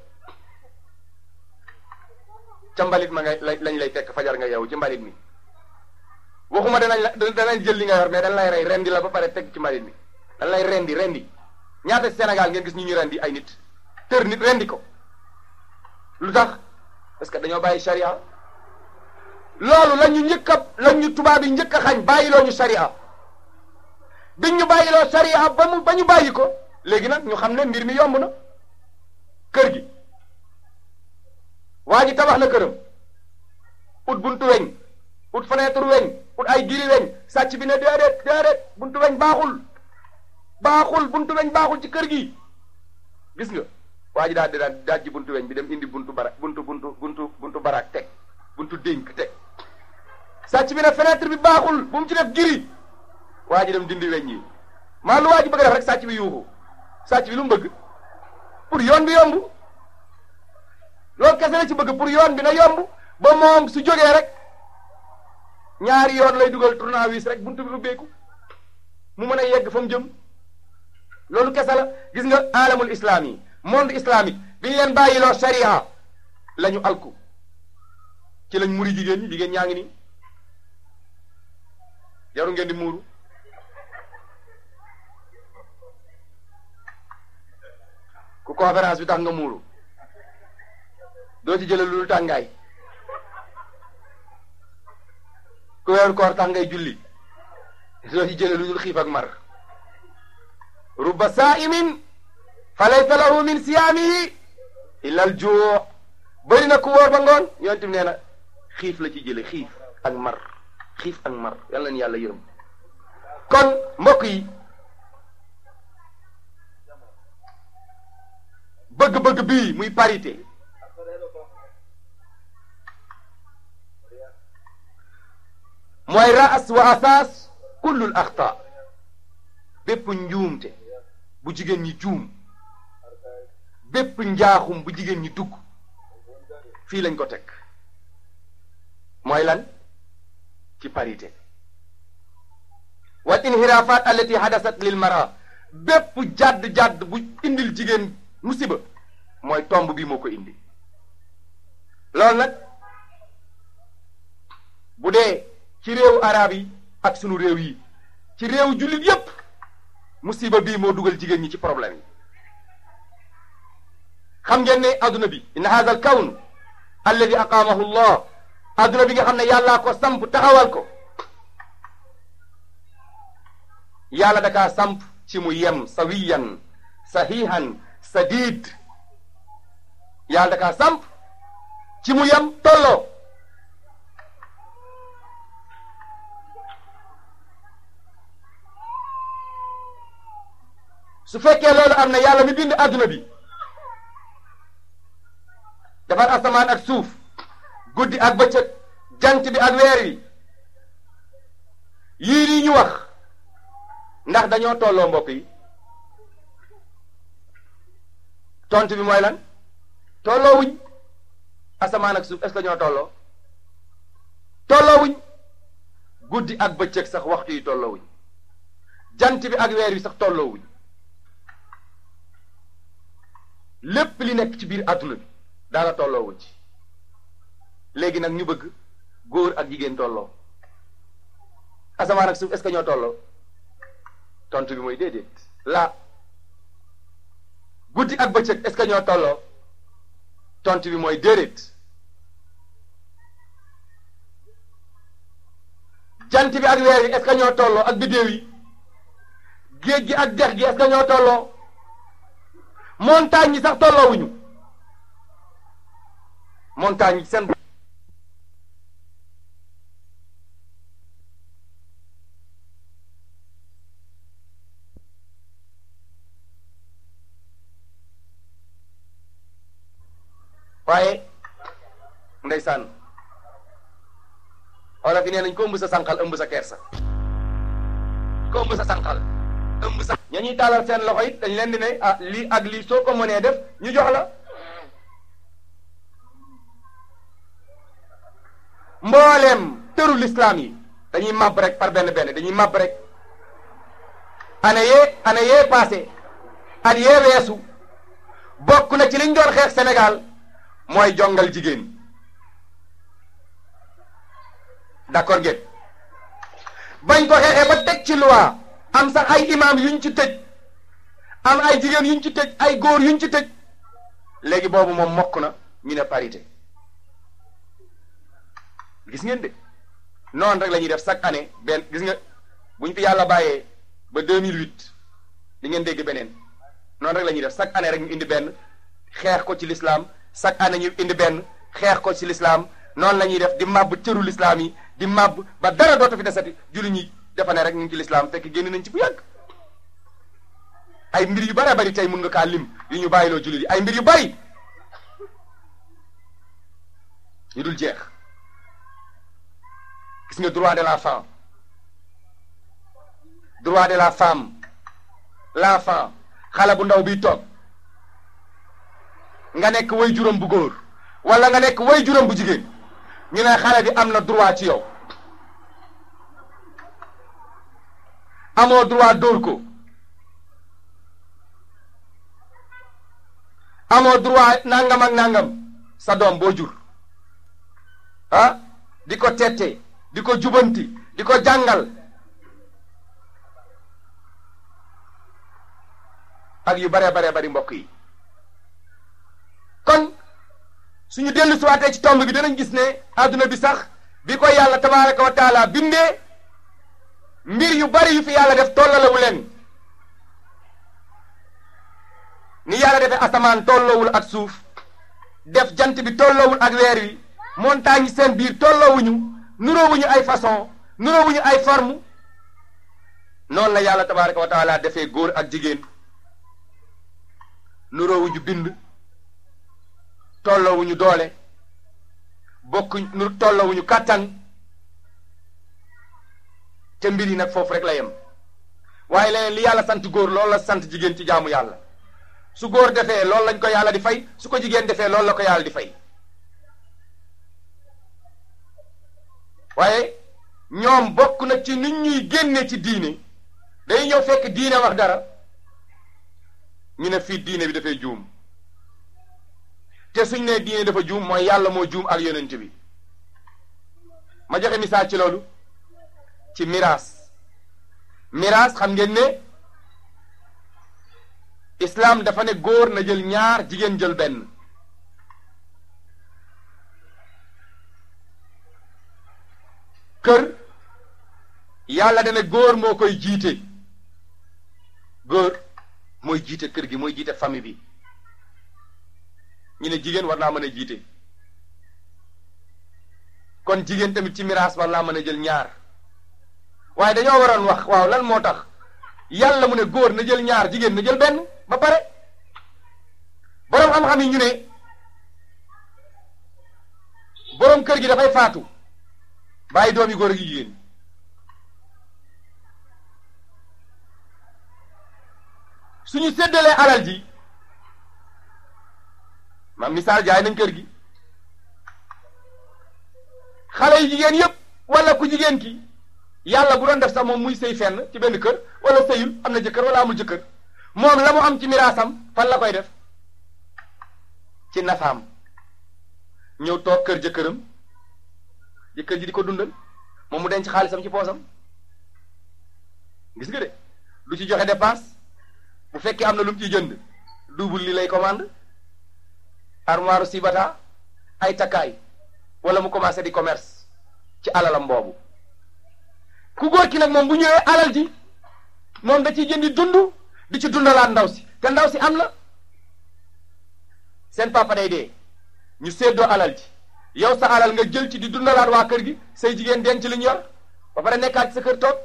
ca mbalit ma nga lañ lay fekk fajar nga yeewu ci mbalit mi waxuma danañ la danañ jël li nga yor mais dañ lay rey rendi la ba pare teg ci mbalit mi dañ lay rendi rendi ñaata Sénégal ngeen gis ñu ñu rendi ay nit tër nit rendi ko lu tax parce que dañoo bàyyi charia loolu la ñu njëkk a la ñu tubaab yi njëkk a xañ bàyyiloo ñu charia biñ ñu bàyyiloo charia ba mu ba ñu bàyyi ko léegi nag ñu xam ne mbir mi yomb na kër gi waa ji tabax na këram ut buntu weñ ut fenêtre weñ ut ay giri weñ sàcc bi ne déedéet déedéet buntu weñ baaxul baaxul buntu weñ baaxul ci kër gi gis nga waa ji daal di daal daaj ji buntu weñ bi dem indi buntu bara buntu buntu buntu buntu baraak teg buntu dénk teg sàcc bi ne fenêtre bi baaxul bu mu ci def giri waa ji dem dindi weñ yi maa lu waa ji bëgg def rek sàcc bi yuuxu sàcc bi lu mu bëgg pour yoon bi yomb loolu kese la ci bëgg pour yoon bi na yomb ba moom su jógee rek ñaari yoon lay dugal tournevis rek buntu bi ubbeeku mu mën a yegg fa mu jëm loolu kese la gis nga alamul islam yi monde islamique bi ñu leen bàyyiloo sharia la ñu alku ci lañ muri jigéen ñi jigéen ñaa ngi nii yaru ngeen di muuru ku conférence bi tax nga muuru doo ci jële lu tàngaay ku weeru koor tax ngay julli doo ci jële lu dul xiif ak mar rubba saa'imin fa laysa lahu min siyaamihi illa al juu bëri na ku wóor ba ngoon yonent bi nee na xiif la ci jële xiif ak mar xiif ak mar yàlla na yàlla yërëm kon mbokk yi bëgg-bëgg bii muy parité mooy raas wa asaas kullul axta bépp njuumte bu jigéen ñi juum bépp njaaxum bu jigéen ñi dugg fii lañ ko teg mooy lan ci parité wal inhirafat allati hadasat lil mara bépp jàdd-jàdd bu indil jigéen musiba mooy tomb bi moo ko indi loolu nag bu dee ci réewu arab yi ak sunu réew yi ci réewu jullit yépp musiba bii moo dugal jigéen ñi ci problème yi xam ngeen ne adduna bi inna hadha al kawn alladi aqaamahu llah adduna bi nga xam ne yàllaa ko samp taxawal ko yàlla dakaa samp ci mu yem sawiyan sahihan sadid yàlla dakaa samp ci mu yem tolloo su fekkee loolu am na yàlla mi bind adduna bi defar asamaan ak suuf guddi ak bëccëg jant bi ak weer wi yii nii ñu wax ndax dañoo tolloo mbokk yi tontu bi mooy lan tolloo wuñ asamaan ak suuf est-ce que ñoo tolloo tolloo wuñ guddi ak bëccëg sax waxtu yi tolloo wuñ jant bi ak weer wi sax tolloo wuñ lépp li nekk ci biir adduna bi daana tolloo wuñ ci léegi nag ñu bëgg góor ak jigéen tolloo asamaan ak suuf est-ce que ñoo tolloo tontu bi mooy déedéet la guddi ak bëccëg est-ce que ñoo tolloo tontu bi mooy déedéet jant bi ak weer yi est-ce que ñoo tolloo ak biddéew yi géej gi ak dex gi est-ce que ñoo tolloo montagne yi sax tolloowuñu montagne yi seen waaye ndeysaan wala fi nee nañ ko ëmb sa sànqal ëmb sa kersa ko ëmb sa sànqal ëmb sa ña ñuy taalal seen loxo it dañ leen di ne ah lii ak lii soo ko mënee def ñu jox la mbooleem tëru lislaam yi dañuy màbb rek par benn benn dañuy màbb rek année yee année yee passé at yee weesu bokk na ci liñ doon xeex Sénégal mooy jongal jigéen d'accord ngeen bañ ko xeexee ba teg ci loi am sax ay imam yuñ ci tëj am ay jigéen yuñ ci tëj ay góor yuñ ci tëj léegi boobu moom mokk na ñu ne parité gis ngeen de noonu rek la ñuy def chaque année benn gis nga buñ fi yàlla bàyyee ba 2008 di ngeen dégg beneen noonu rek la ñuy def chaque année rek ñu indi benn xeex ko ci l'islam chaque année ñu indi benn xeex ko ci l'islam noonu la ñuy def di màbb cëru l'islam yi di màbb ba dara dootu fi desati julli ñi defa ne rek ñu ngi ci l'islam fekk génn nañ ci bu yàgg ay mbir yu bare bari tey mun nga kaa lim yu ñu bàyyiloo julli yi ay mbir yu bari yu dul jeex gis nga droit de la femme droit de la femme l'enfant xale bu ndaw biy toog nga nekk way juróom bu góor wala nga nekk way juróom bu jigéen ñu ne xale bi am na droit ci yow amoo droit dóor ko amoo droit nangam ak nangam sa doom boo jur ah di ko tette di ko jubanti di ko jàngal ak yu bare bare bari mbokk yi kon suñu dellu siwaatee ci tomb bi danañ gis ne adduna bi sax bi ko yàlla tabaraka wa taala bindee mbir yu bari yu fi yàlla def tollalewu leen ni yàlla defee asamaan tolloowul ak suuf def jant bi tolloowul ak weer wi montagne yi seen biir tolloowuñu nuroowuñu ay façon nuroowuñu ay forme noonu la yàlla tabaraka wa taala defee góor ak jigéen nuroowuñu bind tolloowuñu doole bokk nu tolloowuñu kàttan te mbir yi nag foofu rek la yem waaye leneen li yàlla sant góor loolu la sant jigéen ci jaamu yàlla su góor defee loolu lañ ko yàlla di fay su ko jigéen defee loolu la ko yàlla di fay waaye ñoom bokk na ci nit ñuy génne ci diine day ñëw fekk diine wax dara ñu ne fii diine bi dafay juum te suñ ne diine dafa juum mooy yàlla moo juum ak yonent bi ma joxe misaal ci loolu ci miraas miraas xam ngeen ne islaam dafa ne góor na jël ñaar jigéen jël benn kër yàlla dana góor moo koy jiite góor mooy jiite kër gi mooy jiite famille bi ñu ne jigéen war naa mën a jiite kon jigéen tamit ci miraas war naa mën a jël ñaar waaye dañoo waroon wax waaw lan moo tax yàlla mu ne góor na jël ñaar jigéen na jël benn ba pare boroom xam-xam yi ñu ne boroom kër gi dafay faatu bàyyi doomi góor ak jigéen suñu séddalee alal ji ma misaal jaay nañ kër gi xale yu jigéen yépp wala ku jigéen ki yàlla bu doon def sax moom muy sëy fenn ci benn kër wala sëyul am na jëkkër wala amul jëkkër moom la mu am ci miraasam fan la koy def ci nafaam ñëw toog kër jëkkëram jëkkër ji di ko dundal moom mu denc xaalisam ci poosam gis nga de lu ci joxe dépense bu fekkee am na lu mu ciy jënd double li lay commande armoire sibata ay takkaay wala mu commencé di commerce ci alalam boobu ku góor ki nag moom bu ñëwee alal ji moom da ciy jëndi dund di ci dundalaat ndaw si te ndaw si am na seen papa day dee ñu séddoo alal ji yow sa alal nga jël ci di dundalaat waa kër gi say jigéen denc li ñu yor ba pare nekkaat ci sa kër toog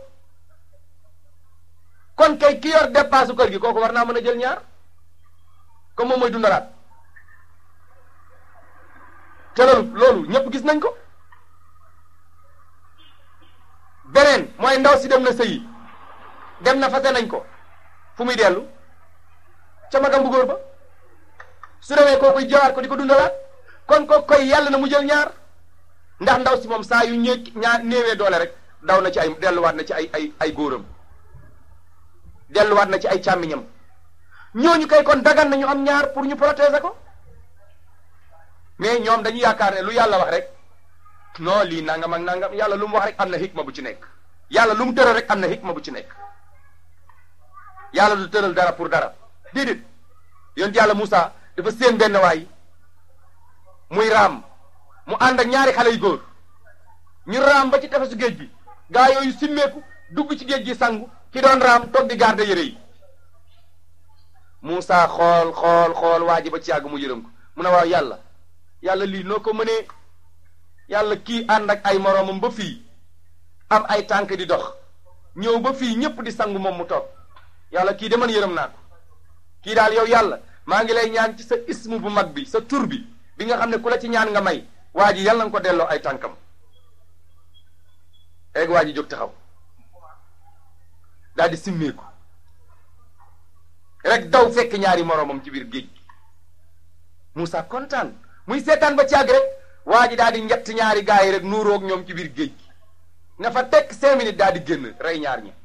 kon kay ki yor dépasse kër gi kooku war naa mën a jël ñaar comme moom mooy dundalaat te loolu loolu ñëpp gis nañ ko beneen mooy ndaw si dem na sëyi dem na fase nañ ko fu muy dellu ca magam bu góor ba su demee koo koy jawaat ko di ko dundalaat kon ko koy yàlla na mu jël ñaar ndax ndaw si moom saa yu ñee ñaar néewee doole rek daw na ci ay delluwaat na ci ay ay ay góoram delluwaat na ci ay càmmiñam ñooñu kay kon dagan na ñu am ñaar pour ñu protéger ko mais ñoom dañu yaakaar ne lu yàlla wax rek non lii nangam ak nangam yàlla lu mu wax rek am na hikma bu ci nekk yàlla lu mu tëral rek am na hikma bu ci nekk yàlla du tëral dara pour dara déedéet yonent yàlla Moussa dafa séen benn waay muy raam mu ànd ak ñaari xale yu góor ñu raam ba ci tefesu géej bi gaa yooyu simmeeku dugg ci géej gi sangu ki doon raam toog di garde yére yi Moussa xool xool xool waa ji ba ci yàgg mu yërëm ko mu ne waaw yàlla yàlla lii noo ko mënee yàlla kii ànd ak ay moroomam ba fii am ay tànk di dox ñëw ba fii ñëpp di sangu moom mu toog yàlla kii de man yërëm naa ko kii daal yow yàlla maa ngi lay ñaan ci sa ismu bu mag bi sa tur bi bi nga xam ne ku la ci ñaan nga may waa ji yàlla nga ko delloo ay tànkam eeg waa ji jóg taxaw daal di simmeeku rek daw fekk ñaari moroomam ci biir géej gi Moussa kontaan muy seetaan ba caag rek waa ji daal di njett ñaari gaa yi rek nuuroog ñoom ci biir géej gi nga fa tekk cinq minutes daal di génn rey ñaar ñi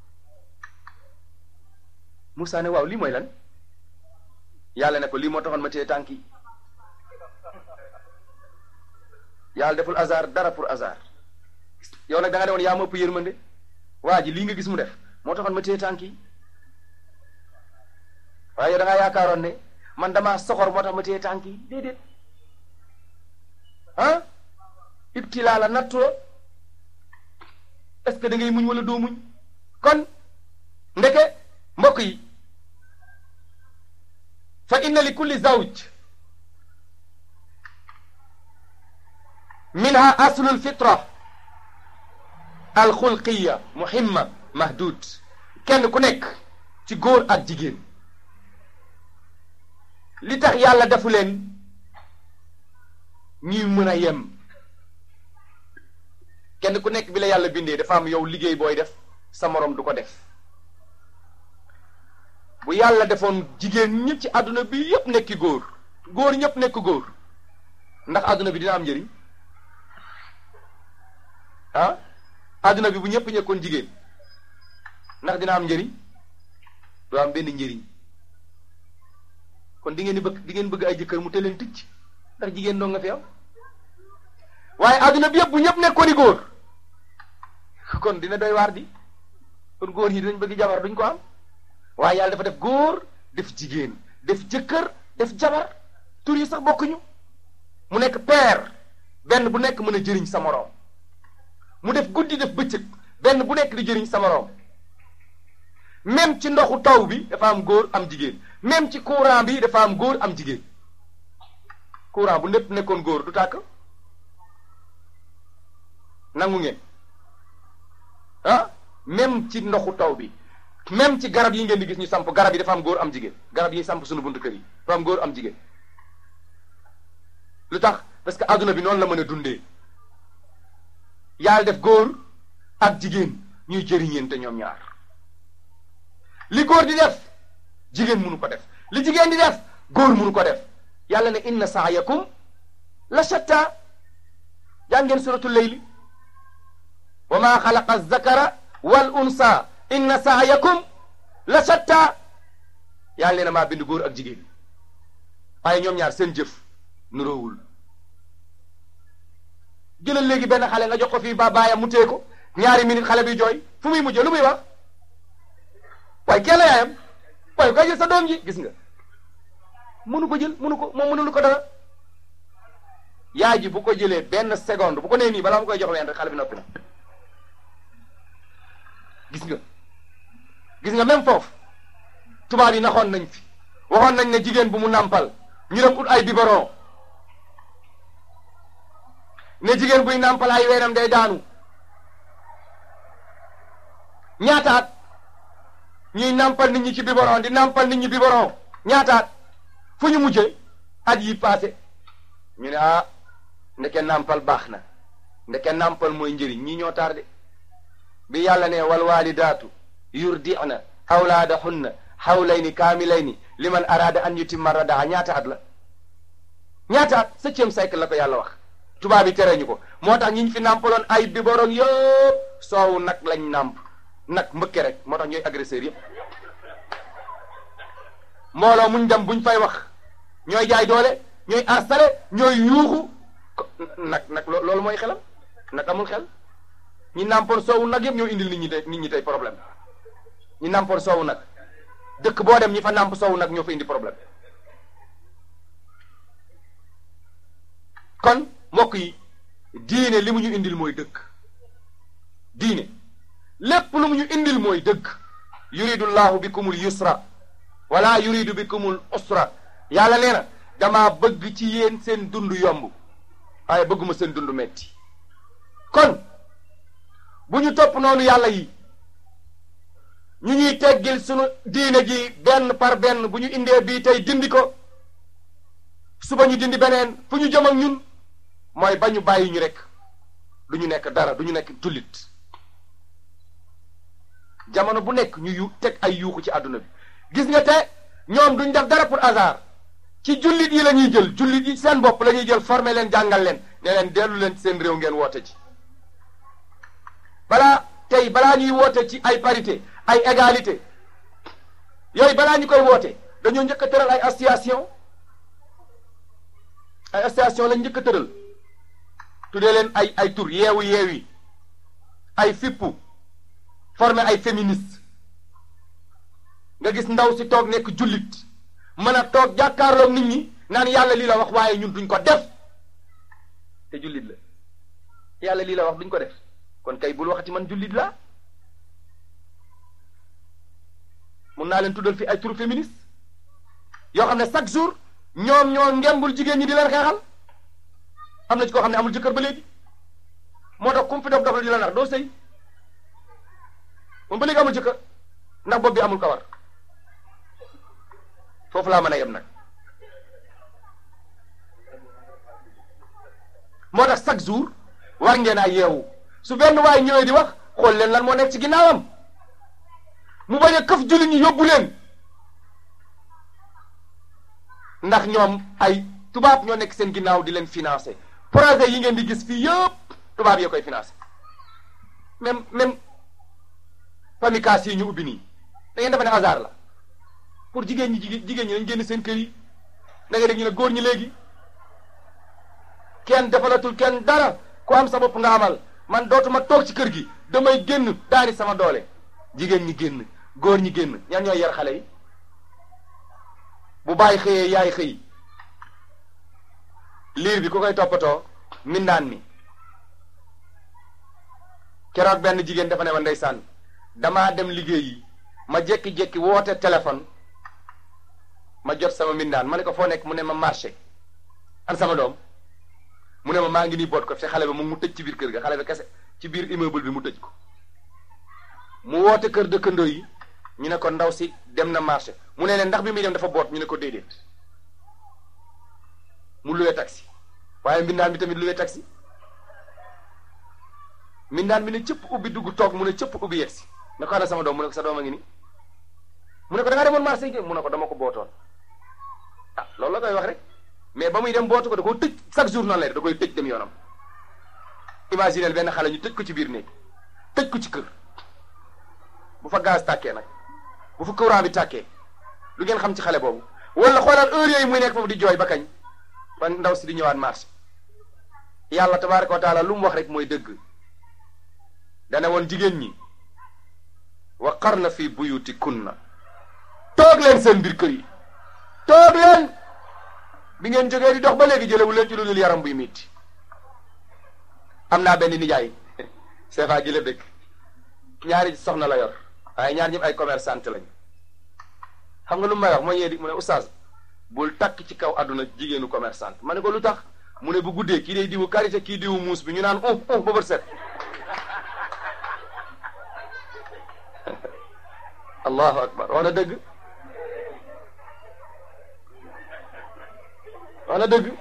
Moussa ne waaw lii mooy lan yàlla ne ko lii moo taxoon ma téye tànk yi yàlla deful hasard dara pour hasard yow nag da nga demoon yaa ma ëpp yërmande waa ji lii nga gis mu def moo taxoon ma téye tànk yi waaye yow da ngaa yaakaaroon ne man damaa soxor moo tax ma téye tànk yi déedéet ah ibtilaa la nattu la est-ce que da ngay muñ wala doo muñ kon ndeke mbokk yi fa inna li kulli zawj minha aslu alfitra alxulqiya muhimma mahdud kenn ku nekk ci góor ak jigéen li tax yàlla defu leen ñuy mën a yem kenn ku nekk bi la yàlla bindee dafa am yow liggéey booy def sa moroom du ko def bu yàlla defoon jigéen ñëpp ci àdduna bi yëpp nekki góor góor ñëpp nekk góor ndax àdduna bi dina am njëriñ ah adduna bi bu ñëpp ñekkoon jigéen ndax dina am njëriñ du am benn njëriñ kon di ngeen di bëgg di ngeen bëgg ay jëkkër mu te leen ticc ndax jigéen doo nga fi am waaye adduna bi yëpp bu ñëpp nekkoon i góor kon dina doy waar di kon góor ñi dinañ bëgg jabar duñ ko am waaye yàlla dafa def góor def jigéen def jëkkër def jabar tur yi sax bokkuñu mu nekk père benn bu nekk mën a jëriñ sa moroom mu def guddi def bëccëg benn bu nekk di jëriñ sa moroom même ci ndoxu taw bi dafa am góor am jigéen même ci courant bi dafa am góor am jigéen courant bu népp nekkoon góor du tàkk nangu ngeen ah même ci ndoxu taw bi même ci garab yi ngeen di gis ñu samp garab yi dafa am góor am jigéen garab yi samp suñu buntu kër yi dafa am góor am jigéen lu tax parce que adduna bi noonu la mën a dundee yàlla def góor ak jigéen ñuy jëriñeente ñoom ñaar li góor di def jigéen mënu ko def li jigéen di def góor mënu ko def yàlla ne inna saayakum la shatta jàng ngeen suratul leyli wa maa xalaqa zakara wal unsa inna saayakum la shatta yàlla ne maa bind góor ak jigéen waaye ñoom ñaar seen jëf nuroowul jëlal léegi benn xale nga jox ko fii ba baayam mu téye ko ñaari minute xale bi jooy fu muy mujjee lu muy wax waaye kenn yaayam waaye koy jël sa doom ji gis nga mënu ko jël mënu ko moom mënulu ko dara yaay ji bu ko jëlee benn seconde bu ko nee nii balaa mu koy jox ween rek xale bi noppi na gis nga gis nga même foofu tubaab yi naxoon nañ fi waxoon nañ ne jigéen bu mu nàmpal ñu dem ut ay biberon ne jigéen buy nàmpal ay weenam day daanu ñaataat ñuy nàmpal nit ñi ci biberon di nàmpal nit ñi biberon ñaataat fu ñu mujjee at yi passé ñu ne ah ndeke nàmpal baax na ndeke nàmpal mooy njëriñ ñii ñoo tardé bi yàlla ne wal walidaatu yurdi'na awlaadahunna hawlayni kaamilayni liman araada an yutimma radaa ñaata at la ñaata at septième siècle la ko yàlla wax tubaab yi tere ñu ko moo tax ñi ñu fi nàmpaloon ay biberon yëpp soowu nag lañ nàmp nag mbëkke rek moo tax ñooy agresseur yëpp mbooloo muñ dem buñ fay wax ñooy jaay doole ñooy installé ñooy yuuxu nag nag loolu mooy xelam nag amul xel ñi nàmpoon soowu nag yëpp ñoo indil nit ñi tey nit ñi tey problème ñi nàmpoon soowu nag dëkk boo dem ñi fa nàmp soowu nag ñoo fa indi problème kon mbokk yi diine li mu ñu indil mooy dëgg diine lépp lu mu ñu indil mooy dëgg yuridu llahu bikumul yusra wala yuridu bikumul usra yàlla nee na dama bëgg ci yéen seen dund yomb waaye bëgguma seen dund metti kon bu ñu topp noonu yàlla yi ñu ñuy teggil sunu diine ji benn par benn bu ñu indee bii tey dindi ko suba ñu dindi beneen fu ñu jëm ak ñun mooy ba ñu bàyyi ñu rek du ñu nekk dara du ñu nekk jullit jamono bu nekk ñu yu teg ay yuuxu ci àdduna bi gis nga te ñoom duñ def dara pour hasard ci jullit yi la ñuy jël jullit yi seen bopp la ñuy jël former leen jàngal leen ne leen dellu leen ci seen réew ngeen woote ci balaa tey balaa ñuy woote ci ay parité ay égalité yooyu balaa ñu koy woote dañoo njëkk a tëral ay association ay association lañ njëkk a tëral tuddee leen ay ay tur yeewu yeewi ay fippu formé ay féministe nga gis ndaw si toog nekk jullit mën a toog jàkkaarloog nit ñi naan yàlla lii la wax waaye ñun duñ ko def te jullit la yàlla lii la wax duñ ko def kon kay bul waxati man jullit la mun naa leen tuddal fi ay turu féministe yoo xam ne chaque jour ñoom ñoo ngembul jigéen ñi di leen xeexal am na ci koo xam ne amul jëkkër ba léegi moo tax kum fi dof dof la di la nar doo sëy moom ba léegi amul jëkkër ndax bopp bi amul kawar foofu laa mën a yem nag moo tax chaque jour war ngeen a yeewu su benn waay ñëwee di wax xool leen lan moo nekk ci ginnaawam mu bañ a këf jullit ñi yóbbu leen ndax ñoom ay tubaab ñoo nekk seen ginnaaw di leen financé projet yi ngeen di gis fii yëpp tubaab yee koy financé même même pamikaas yi ñu ubbi nii da ngeen defe ne hasard la pour jigéen ñi jigéen jigéen ñi dañ génn seen kër yi da nga dégg ñu ne góor ñi léegi kenn defalatul kenn dara ku am sa bopp nga amal man dootuma toog ci kër gi damay génn daani sama doole jigéen ñi génn góor ñi génn ñan ñooy yar xale yi bu bàyyi xëyee yaay xëy liir bi ku koy toppatoo mindaan mi keroog benn jigéen dafa ne ma ndeysaan damaa dem liggéeyi ma jékki-jékki woote téléphone ma jot sama mindaan ma ne ko foo nekk mu ne ma marché an sama doom mu ne ma maa ngi nii boot ko te xale ba mu mu tëj ci biir kër ga xale ba kese ci biir immeuble bi mu tëj ko mu woote kër dëkkandoo yi ñu ne ko ndaw si dem na marché mu ne leen ndax bi muy dem dafa boot ñu ne ko déedéet mu luwee taxi waaye mbindaan bi tamit luwee taxi mbindaan bi ne cëpp ubbi dugg toog mu ne cëpp ubbi yegsi ne ko ana sama doom mu ne ko sa doom a ngi ni mu ne ko da ngaa demoon marché yi mu ne ko dama ko bootoon ah loolu la koy wax rek mais ba muy dem bootu ko da koo tëj chaque jour noonu lay da koy tëj dem yoonam imaginel benn xale ñu tëj ko ci biir néeg tëj ko ci kër bu fa gaz tàkkee nag bu fa courant bi tàkkee lu ngeen xam ci xale boobu wala xoolal heure yooyu muy nekk foofu di jooy ba kañ ba ndaw si di ñëwaat marché yàlla tabaaraka wa taala lu mu wax rek mooy dëgg dana woon jigéen ñi wa qarna fi buyutikunna toog leen seen biir kër yi toog leen bi ngeen jógee di dox ba léegi jëlewu leen ci lu dul yaram buy metti am naa benn nijaay seefa ji la dëkk ñaari soxna la yor waaye ñaar ñëpp ay commerçante lañu xam nga lu may wax mooy ñee di mu ne oustaz bul takk ci kaw àdduna jigéenu commerçante ma ne ko lu tax mu ne bu guddee kii day diwu karité kii diwu muus bi ñu naan um um ba bët set allahu akbar wax na dëgg wax na dëgg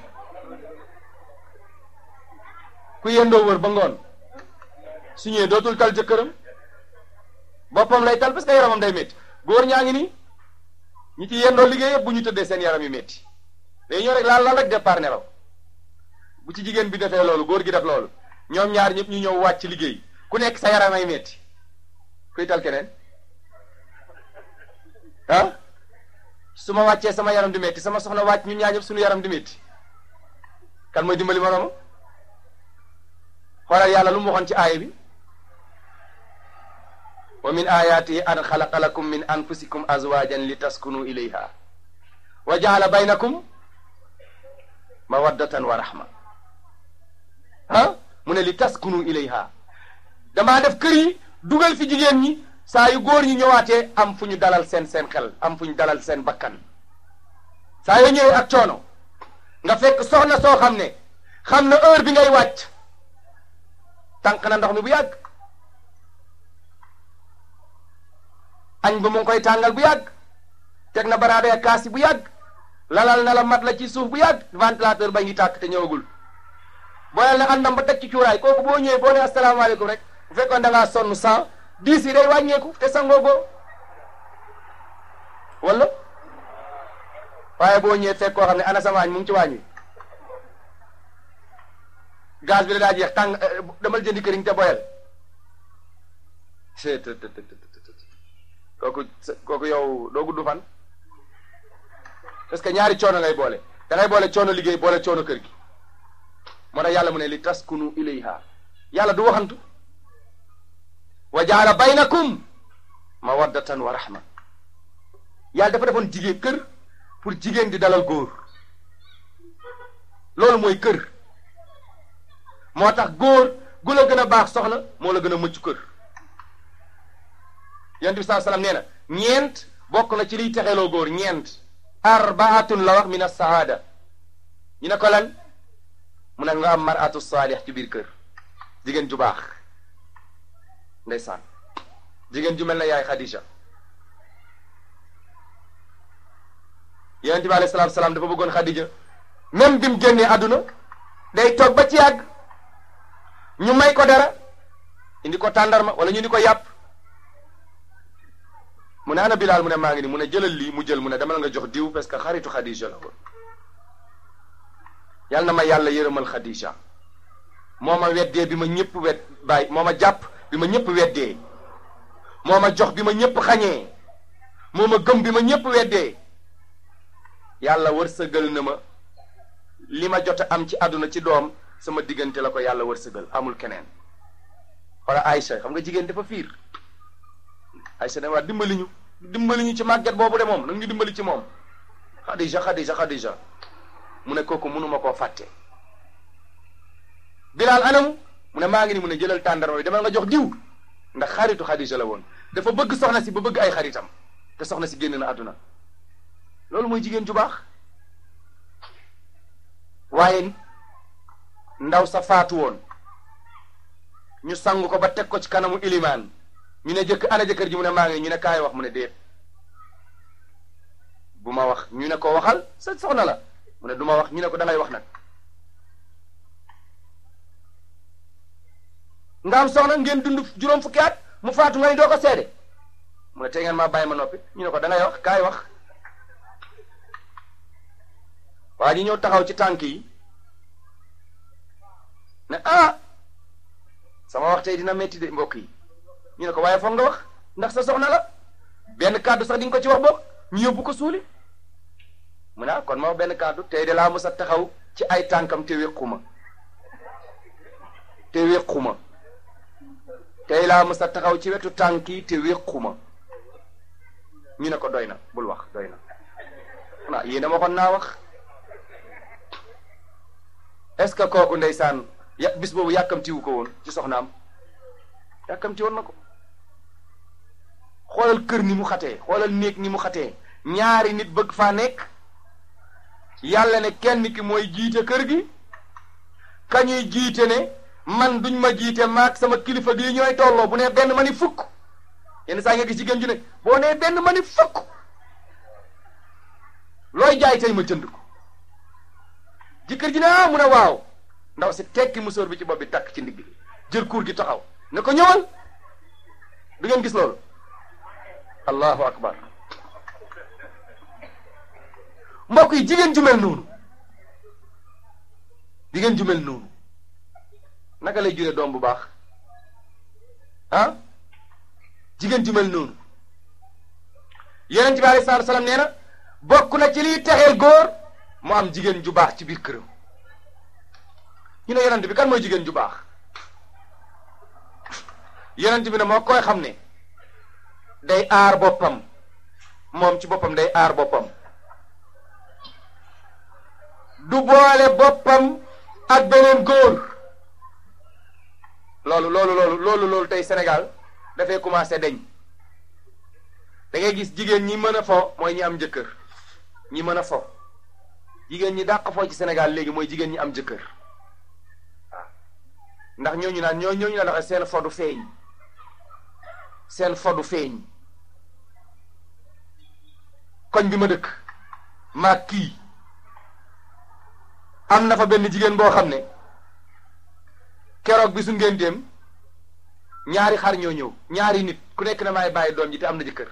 ku yendoo wër ba ngoon su ñëwee dootul tal jëkkëram boppam lay tal parce que yaramam day métti góor ñaa ngi nii ñi ci yendoo liggéey yëpp bu ñu tëddee seen yaram yu métti day ñëw rek laal laal rek départ nelaw bu ci jigéen bi defee loolu góor gi def loolu ñoom ñaar ñëpp ñu ñëw wàcc liggéey ku nekk sa yaram ay métti kuy tal keneen ah su ma wàccee sama yaram di métti sama soxna wàcc ñun ñaar ñëpp suñu yaram di métti kan mooy dimbali moroomam xoolal yàlla lu mu waxoon ci aaya bi wa min ayatihi an xalaqa lakum min anfusikum azwajan li taskunu ilayha wa jaala baynakum mawaddatan wa rahma ah mu ne li taskunu ilayha damaa def kër yi dugal fi jigéen ñi saa yu góor ñi ñëwaatee am fu ñu dalal seen seen xel am fu ñu dalal seen bakkan saa yoo ñëwee ak coono nga fekk soxna soo xam ne xam na heure bi ngay wàcc tànk na ndox mi bu yàgg añ ba mu ngi koy tàngal bu yàgg teg na baraade ak kaas yi bu yàgg lalal na la mat la ci suuf bu yàgg ventilateur ba ngi tàkk te ñëwagul booyal na àndam ba teg ci cuuraay kooku boo ñëwee boo ne asalaamaaleykum rek bu fekkoon da ngaa sonn sans diis yi day wàññeeku te sangoo boo wala waaye boo ñëwee fekk koo xam ne ana sama añ mu ngi ci waañ wi gaz bi la daa jeex tàng damal jëndi këriñ te boyal kooku kooku yow doo gudd fan parce que ñaari coono ngay boole da ngay boole coono liggéey boole coono kër gi moo tax yàlla mu ne li taskunu ilayha yàlla du waxantu wa jaala baynakum mawaddatan wa rahma yàlla dafa defoon jigéen kër pour jigéen di dalal góor loolu mooy kër moo tax góor gu la gën a baax soxna moo la gën a mucc kër yonent bi saa salaam nee na ñeent bokk na ci liy texeloo góor ñeent arbaatun la wax min as-saada ñu ne ko lan mu ne nga am maratu saalix ci biir kër jigéen ju baax ndeysaan jigéen ju mel na yaay Khadija yonent bi alayhi salaatu salaam dafa bëggoon Khadija même bi mu génnee àdduna day toog ba ci yàgg ñu may ko dara indi ko tàndarma wala ñu indi ko yàpp mu ne ana Bilaal mu ne maa ngi ni mu ne jëlal lii mu jël mu ne demal nga jox diw parce que xaritu Khadija la woon yal na ma yàlla yërëmal Khadija moo ma weddee bi ma ñëpp wet bàyyi moo ma jàpp bi ma ñëpp weddee moo ma jox bi ma ñëpp xañee moo ma gëm bi ma ñëpp weddee yàlla wërsëgal na ma li ma jot a am ci àdduna ci doom sama diggante la ko yàlla wërsëgal amul keneen wala Aïcha xam nga jigéen dafa fiir Aïcha ne waa dimbali ñu dimbali ñu ci màgget boobu de moom nag ñu dimbali ci moom Xadija Xadija Xadija mu ne kooku mënuma koo fàtte Bilaal anamu mu ne maa ngi ni mu ne jëlal tàndarma bi demal nga jox diw ndax xaritu Xadija la woon dafa bëgg soxna si ba bëgg ay xaritam te soxna si génn na àdduna loolu mooy jigéen ju baax waaye ndaw sa faatu woon ñu sangu ko ba teg ko ci kanamu ilimaan ñu ne jëkk ana jëkkër ji mu ne maa ngi ñu ne kaay wax mu ne déet bu ma wax ñu ne ko waxal sa soxna la mu ne du ma wax ñu ne ko dangay wax nag nga am soxna ngeen dund juróom fukki at mu faatu nga ni doo ko seede mu ne tey ngeen maa bàyyi ma noppi ñu ne ko dangay wax kaay wax waa ji ñëw taxaw ci tànk yi ne ah sama wax tey dina metti de mbokk yi ñu ne ko waaye foog nga wax ndax sa soxna la benn kàddu sax di nga ko ci wax boog ñu yóbbu ko suuli mu ne ah kon ma wax benn kàddu tey de laa mës a taxaw ci ay tànkam te wéquma te wéquma tey laa mës a taxaw ci wetu tànk yi te wéquma ñu ne ko doy na bul wax doy na ah yéen a waxoon naa wax est-ce que kooku ndeysaan ya bis boobu yàkkamtiwu ko woon ci soxnaam yàkkamti woon na ko xoolal kër ni mu xatee xoolal néeg ni mu xatee ñaari nit bëgg faa nekk yàlla ne kenn ki mooy jiite kër gi kañuy jiite ne man duñ ma jiite maag sama kilifa gi ñooy tolloo bu ne benn ma ni fukk yenn saa nga gis jigéen ju ne boo nee benn ma ni fukk looy jaay tey ma jënd ko jëkkër ji ne ah mu ne waaw ndaw si tekki musóor bi ci bopp bi takk ci ndigg jël kuur gi taxaw ne ko ñëwal du ngeen gis loolu allahu akbar mbokk yi jigéen ju mel noonu jigéen ju mel noonu naka lay jure doom bu baax ah jigéen ju mel noonu yonent bi alayhi salaatu salaam nee na bokk na ci liy texeel góor mu am jigéen ju baax ci biir këram ñu ne yonent bi kan mooy jigéen ju baax yonent bi ne moo koy xam ne day aar boppam moom ci boppam day aar boppam du boole boppam ak beneen góor loolu loolu loolu loolu loolu tey Sénégal dafay commencé deñ da ngay gis jigéen ñi mën a fo mooy ñi am jëkkër ñi mën a fo jigéen ñi dàq foo ci Sénégal léegi mooy jigéen ñi am jëkkër waaw ndax ñooñu naan ñoo ñooñu naan seen fodu feeñ seen fodu feeñ koñ bi ma dëkk maag kii am na fa benn jigéen boo xam ne keroog bi su ngeen dem ñaari xar ñoo ñëw ñaari nit ku nekk na maay bàyyi doom ji te am na jëkkër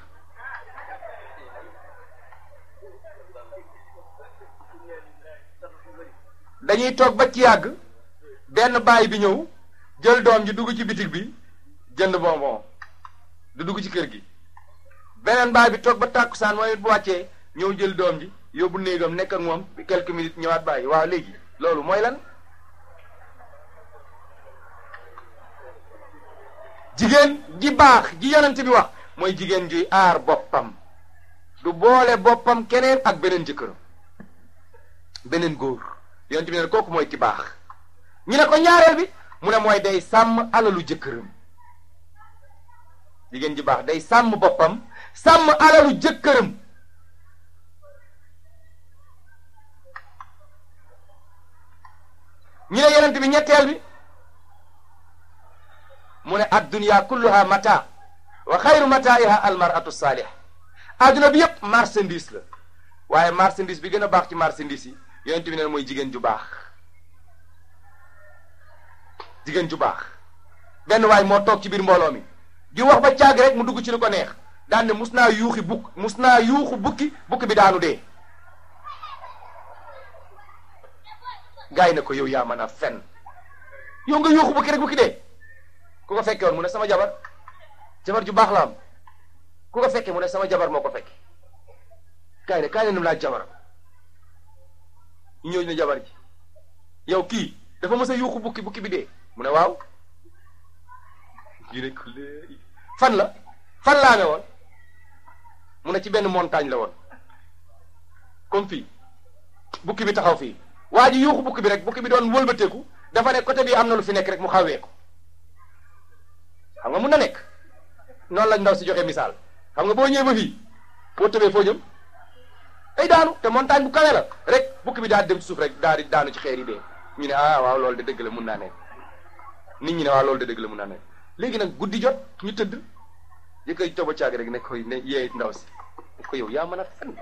dañuy toog ba ci yàgg benn baay bi ñëw jël doom ji dugg ci bitig bi jënd bonbon du dugg ci kër gi beneen baay bi toog ba tàkkusaan mooy bu wàccee ñëw jël doom ji yóbbu néegam nekk ak moom quelques minutes ñëwaat bàyyi waaw léegi loolu mooy lan jigéen ji baax ji yonent bi wax mooy jigéen juy aar boppam du boole boppam keneen ak beneen jëkkëram beneen góor yonent bi ne kooku mooy ki baax ñu ne ko ñaareel bi mu ne mooy day sàmm alalu jëkkëram jigéen ji baax day sàmm boppam sàmm alalu jëkkëram ñu ne yonent bi ñetteel bi mu ne addunya kulluha mata wa xayru mataiha almaratu saalih adduna bi yépp marchandise la waaye marchandise bi gën a baax ci marchandise yi yonent bi ne mooy jigéen ju baax jigéen ju baax benn waay moo toog ci biir mbooloo mi di wax ba caag rek mu dugg ci lu ko neex daan ne mus naa yuuxi bukk mus naa yuuxu bukki bukki bi daanu dee gaay na ko yow yaa mën a fen yow nga yuuxu bukki rek bukki dee ku ko fekke woon mu ne sama jabar jabar ju baax la am ku ko fekke mu ne sama jabar moo ko fekke kaay ne kaay ne num laaj jabaram ñu ñëw ne jabar ji yow kii dafa mës a yuuxu bukki bukki bi dee mu ne waaw ñu ne ko léegi fan la fan laa ne woon mu ne ci benn montagne la woon comme fii bukki bi taxaw fii waa ji yuuxu bukki bi rek bukki bi doon wëlbateeku dafa ne côté bi am na lu fi nekk rek mu xawee ko xam nga mun na nekk noonu lañ ndaw si joxe misaal xam nga boo ñëwee ba fii boo tëbee foo jëm ay daanu te montagne bu kawe la rek bukki bi daal dem ci suuf rek daal di daanu ci xeer yi dee ñu ne ah waaw loolu de dëgg la mun naa nekk nit ñi ne waaw loolu de dëgg la mun naa nekk léegi nag guddi jot ñu tëdd yëkkati toba caag rek ne koy ne yee ndaw si ko yow yaa mën a fen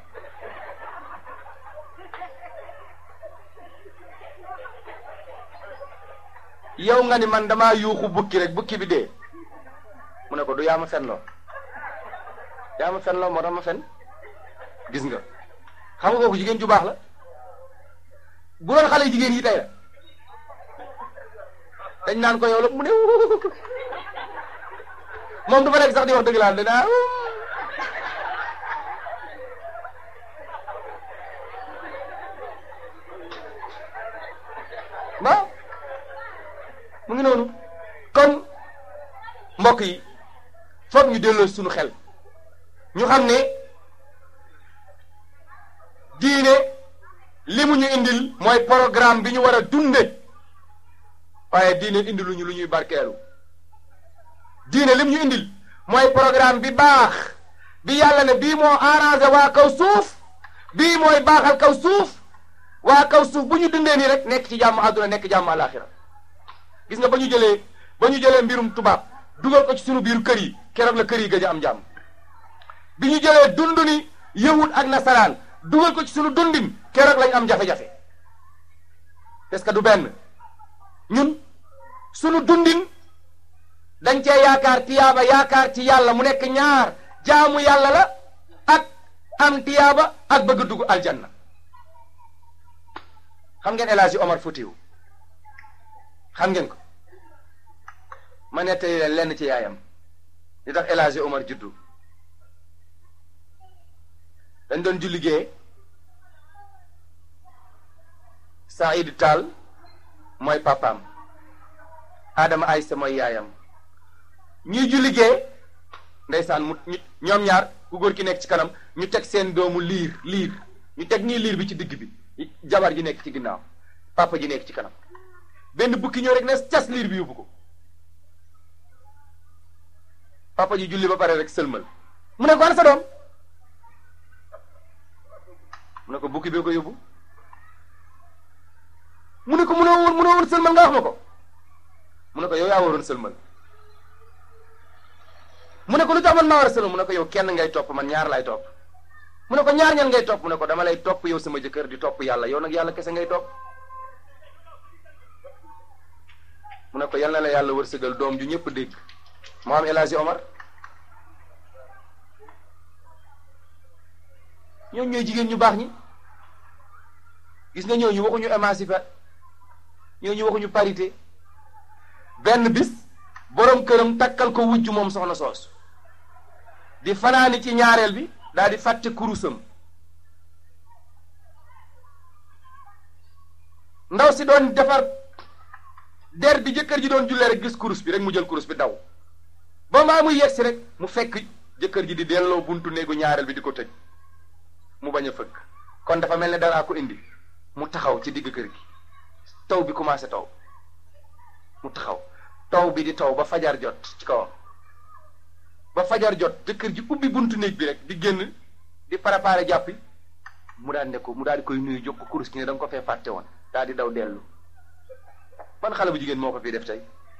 yow nga ni man damaa yuuxu bukki rek bukki bi dee mu ne ko du yaa ma fen loo yaa ma fen loo moo tax ma fen gis nga xam nga kooku jigéen ju baax la bu doon xale jigéen yi tey la dañ naan ko yow la mu ne moom du fa nekk sax di wax dëgg laa danaa waaw mu ngi noonu kon mbokk yi foog ñu delloo suñu xel ñu xam ne diine li mu ñu indil mooy programme bi ñu war a dunde waaye diine indiluñu lu ñuy barkeelu diine li mu ñu indil mooy programme bi baax bi yàlla ne bii moo arrangé waa kaw suuf bii mooy baaxal kaw suuf waa kaw suuf bu ñu dundee nii rek nekk ci jàmm àdduna nekk jàmm àlaxira gis nga ba ñu jëlee ba ñu jëlee mbirum tubaab dugal ko ci sunu biir kër yi keroog la kër yi gëj a am jàmm bi ñu jëlee dundu ni yahud ak nasaraan dugal ko ci sunu dundin keroog lañ am jafe-jafe parce que du benn ñun sunu dundin dañ cee yaakaar tiyaaba yaakaar ci yàlla mu nekk ñaar jaamu yàlla la ak am tiyaaba ak bëgg dugg aljanna xam ngeen El Hadji Omar Foutiou xam ngeen ko ma nettali leen lenn ci yaayam li tax El Hadji Omar juddu dañ doon julli gee Saïd Tall mooy papaam Adama Aysa mooy yaayam ñuy julli gee ndeysaan mu ñoom ñaar ku góor ki nekk ci kanam ñu teg seen doomu liir liir ñu teg nii liir bi ci digg bi jabar ji nekk ci ginnaaw papa ji nekk ci kanam benn bukki ñëw rek ne cas liir bi yóbbu ko papa ji julli ba pare rek sëlmal mu ne ko ana sa doom mu ne ko bukki bee ko yóbbu mu ne ko munoo woon munoo woon sëlmal nga wax ma ko mu ne ko yow yaa waroon sëlmal mu ne ko lu tax man maa war a sëlmal mu ne ko yow kenn ngay topp man ñaar lay topp mu ne ko ñaar ñan ngay topp mu ne ko dama lay topp yow sama jëkkër di topp yàlla yow nag yàlla kese ngay topp mu ne ko yal na la yàlla wërsëgal doom ju ñëpp dégg moo am El Hadji Omar ñooñu ñooy jigéen ñu baax ñi gis nga ñooñu waxuñu émancipé ñooñu waxuñu parité benn bis borom këram takkal ko wujj moom soxna soos di fanaani ci ñaareel bi daal di fàtte kurusam ndaw si doon defar der bi jëkkër ji doon jullee rek gis kurus bi rek mu jël kurus bi daw ba maa muy yegsi rek mu fekk jëkkër ji di delloo buntu néegu ñaareel bi di ko tëj mu bañ a fëgg kon dafa mel ne daraa ko indi mu taxaw ci digg kër gi taw bi commencé taw mu taxaw taw bi di taw ba fajar jot ci kawam ba fajar jot jëkkër ji ubbi buntu néeg bi rek di génn di préparé jàppi mu daal ne ko mu daal di koy nuyu jóg ko kurus ki ne da nga ko fee fàtte woon daal di daw dellu ban xale bu jigéen moo ko fii def tey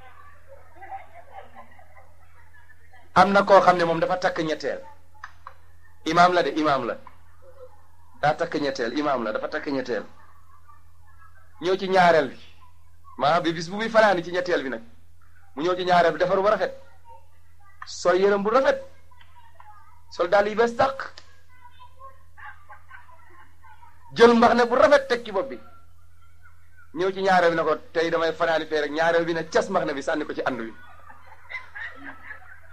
am na koo xam ne moom dafa takk ñetteel imaam la de imaam la daa takk ñetteel imaam la dafa takk ñetteel ñëw ci ñaareel bi maanaam bi bis bu muy fanaani ci ñetteel bi nag mu ñëw ci ñaareel bi defaru ba rafet sol yërëm bu rafet sol daal yi bees tàq jël mbax ne bu rafet teg ci bopp bi ñëw ci ñaareel bi ne ko tey damay fanaani fee rek ñaareel bi ne cas mbax ne bi sànni ko ci ànd wi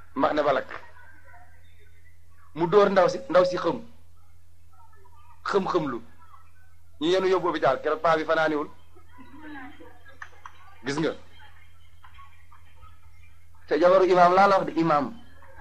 mbax ne balak mu dóor ndaw si ndaw si xëm xëm-xëm lu ñu yenu yóbbu hôpital keroog paa bi fanaaniwul gis nga te jabaru imaam laa la wax de imaam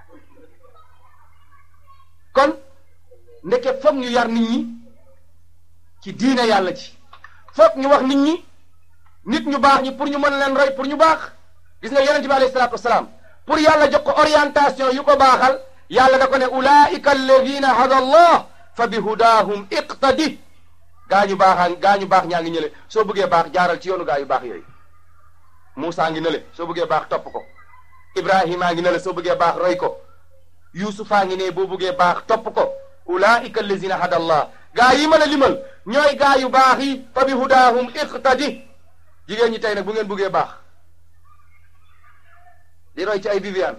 kon ndeke foog ñu yar nit ñi ci diine yàlla ci foog ñu wax nit ñi nit ñu baax ñi pour ñu mën leen roy pour ñu baax gis nga yonente bi alayhi salaatu wasalaam pour yàlla jox ko orientation yu ko baaxal yàlla da ko ne ulaika alladina hada allah fa bi hudahum iqtadi gaa ñu baaxaa gaa ñu baax ñaa ngi ñële soo bëggee baax jaaral ci yoonu gaa yu baax yooyu Moussa ngi nële soo bëggee baax topp ko Ibrahima ngi nële soo bëggee baax roy ko Yuusufa ngi ne boo bëggee baax topp ko ulaika allazina hada allah gaa yi mën a limal ñooy gaa yu baax yi fa bi hudahum iqtadi jigéen ñi tey nag bu ngeen bëggee baax di roy ci ay Viviane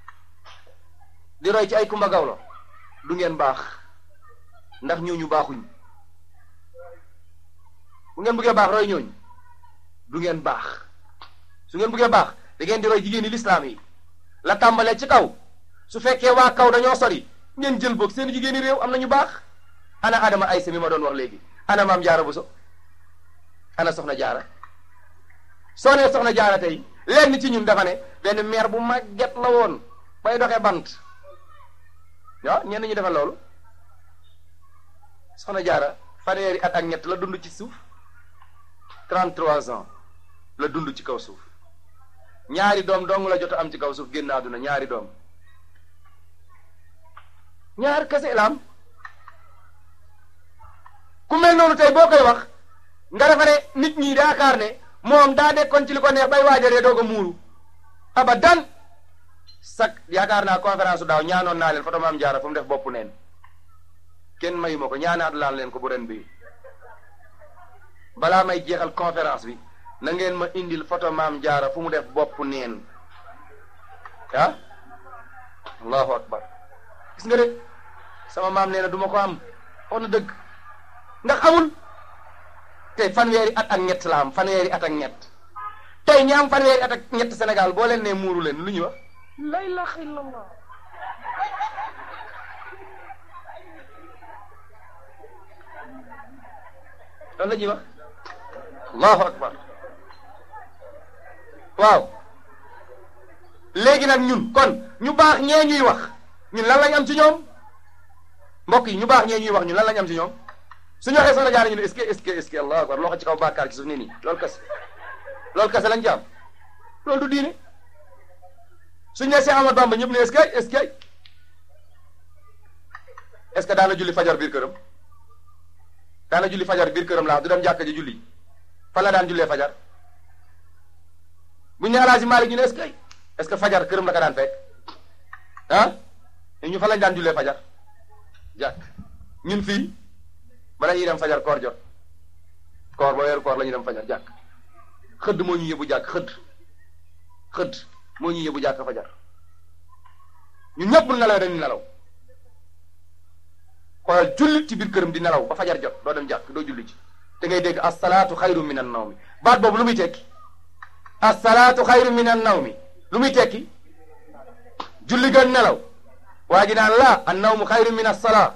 di roy ci ay Kumba Gawlo du ngeen baax ndax ñooñu baaxuñ bu ngeen bëggee baax roy ñooñu du ngeen baax su ngeen bëggee baax da ngeen di roy jigéen ñi lislaam yi la tàmbalee ci kaw su fekkee waa kaw dañoo sori ngeen jël boog seen jigéen ñi réew am nañu baax ana Adama Aysa mi ma doon wax léegi ana maam Jaara Buso ana Soxna Jaara soo nee Soxna Jaara tey lenn ci ñun dafa ne benn meer bu màgget la woon bay doxee bant waaw ñenn ñi defal loolu Soxna Jaara fanweeri at ak ñett la dund ci suuf 33 ans la dund ci kaw suuf ñaari doom dong la jot a am ci kaw suuf génn àdduna ñaari doom ñaar kese la am ku mel noonu tey boo koy wax nga defa ne nit ñi yaakaar ne moom daa nekkoon ci li ko neex bay waajalee doog a muuru abadan sak yaakaar naa conférence su daaw ñaanoon naa leen foto maam jaara fu mu def bopp neen kenn mayu ma ko ñaanaat laan leen ko bu ren bi balaa may jeexal conférence bi na ngeen ma indil photo maam jaara fu mu def bopp neen ah allahu akbar gis nga de sama maam nee na du ma ko am wax na dëgg ndax amul te fanweeri at ak ñett la am fanweeri at ak ñett tey ñi am fanweeri at ak ñett Sénégal boo leen nee muuru leen lu ñuy wax la ilaha illallah loolu la ñuy wax allahu akbar waaw léegi nag ñun kon ñu baax ñee ñuy wax ñun lan lañ am ci ñoom mbokk yi ñu baax ñee ñuy wax ñun lan lañ am ci ñoom suñu waxee soxna jaara ñu ne est-ce que est-ce que est-ce que allahu akbar loxo ci kaw bàkkaar ci suuf nii nii loolu kese loolu kese lañ ci am loolu du diine suñu ne Cheikh Ahmad Bamba ñëpp ne est-ce que est-ce que est-ce que daana julli fajar biir këram daana julli fajar biir këram laa du dem jàkka ji julli fan la daan jullee fajar buñu ne Alaaji Maalik ñu ne est-ce que est-ce que fajar këram la ko daan fekk ah ñu fan lañ daan jullee fajar jàkk ñun fii bala ñuy dem fajar koor jot koor ba weeru koor la ñuy dem fajar jàkk xëdd moo ñu yóbbu jàkk xëdd xëdd moo ñu yóbbu jàkk fajar ñun ñëpp nelaw dañuy nelaw xoolal julli ci biir këram di nelaw ba fajar jot doo dem jàkk doo julli ci te ngay dégg asalaatu xayru min an nawmi baat boobu lu muy tekki asalaatu xayru min an nawmi lu muy tekki julli gën nelaw waa ji naan la an nawmu xayru min as-salaa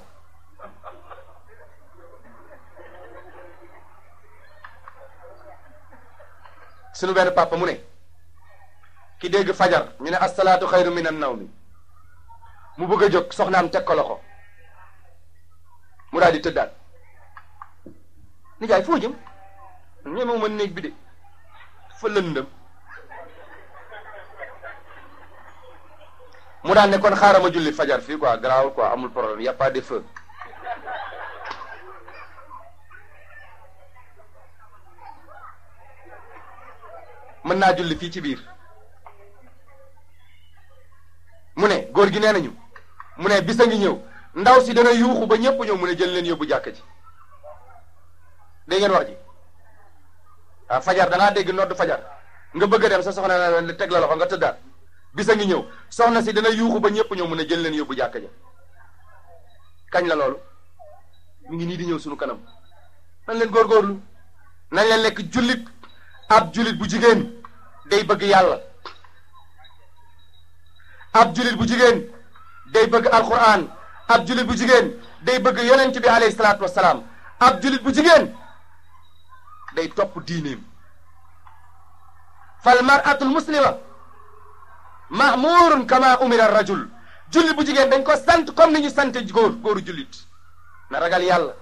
sunu benn papa mu ne ki dégg fajar ñu ne asalaatu xayru min an nawmi mu bëgg a jóg soxnaam teg ko loxo mu daal di tëddaat nijaay foo jëm ñemewu ma néeg bi de fa lëndëm mu daan ne kon xaaral ma julli fajar fii quoi garaawul quoi amul problème y a pas de feu mën naa julli fii ci biir mu ne góor gi nee nañu mu ne bisa ngi ñëw ndaw si dana yuuxu ba ñëpp ñëw mu ne jël leen yóbbu jàkka ji dégg ngeen wax ji ah fajar dangaa dégg nodd fajar nga bëgg a dem sa soxna na teg la loxo nga tëddaat bisa ngi ñëw soxna si dana yuuxu ba ñëpp ñëw mu ne jël leen yóbbu jàkka ja kañ la loolu mu ngi nii di ñëw sunu kanam nañ leen góorgóorlu nañ leen lekk jullit ab jullit bu jigéen day bëgg yàlla ab julit bu jigéen day bëgg alquran ab julit bu jigéen day bëgg yonent bi alayhi salaatu wasalaam ab julit bu jigéen day topp diineem fal maratul muslima mahmurun kama umira rajul jullit bu jigéen dañ ko sant comme ni ñu sant góor góoru jullit na ragal yàlla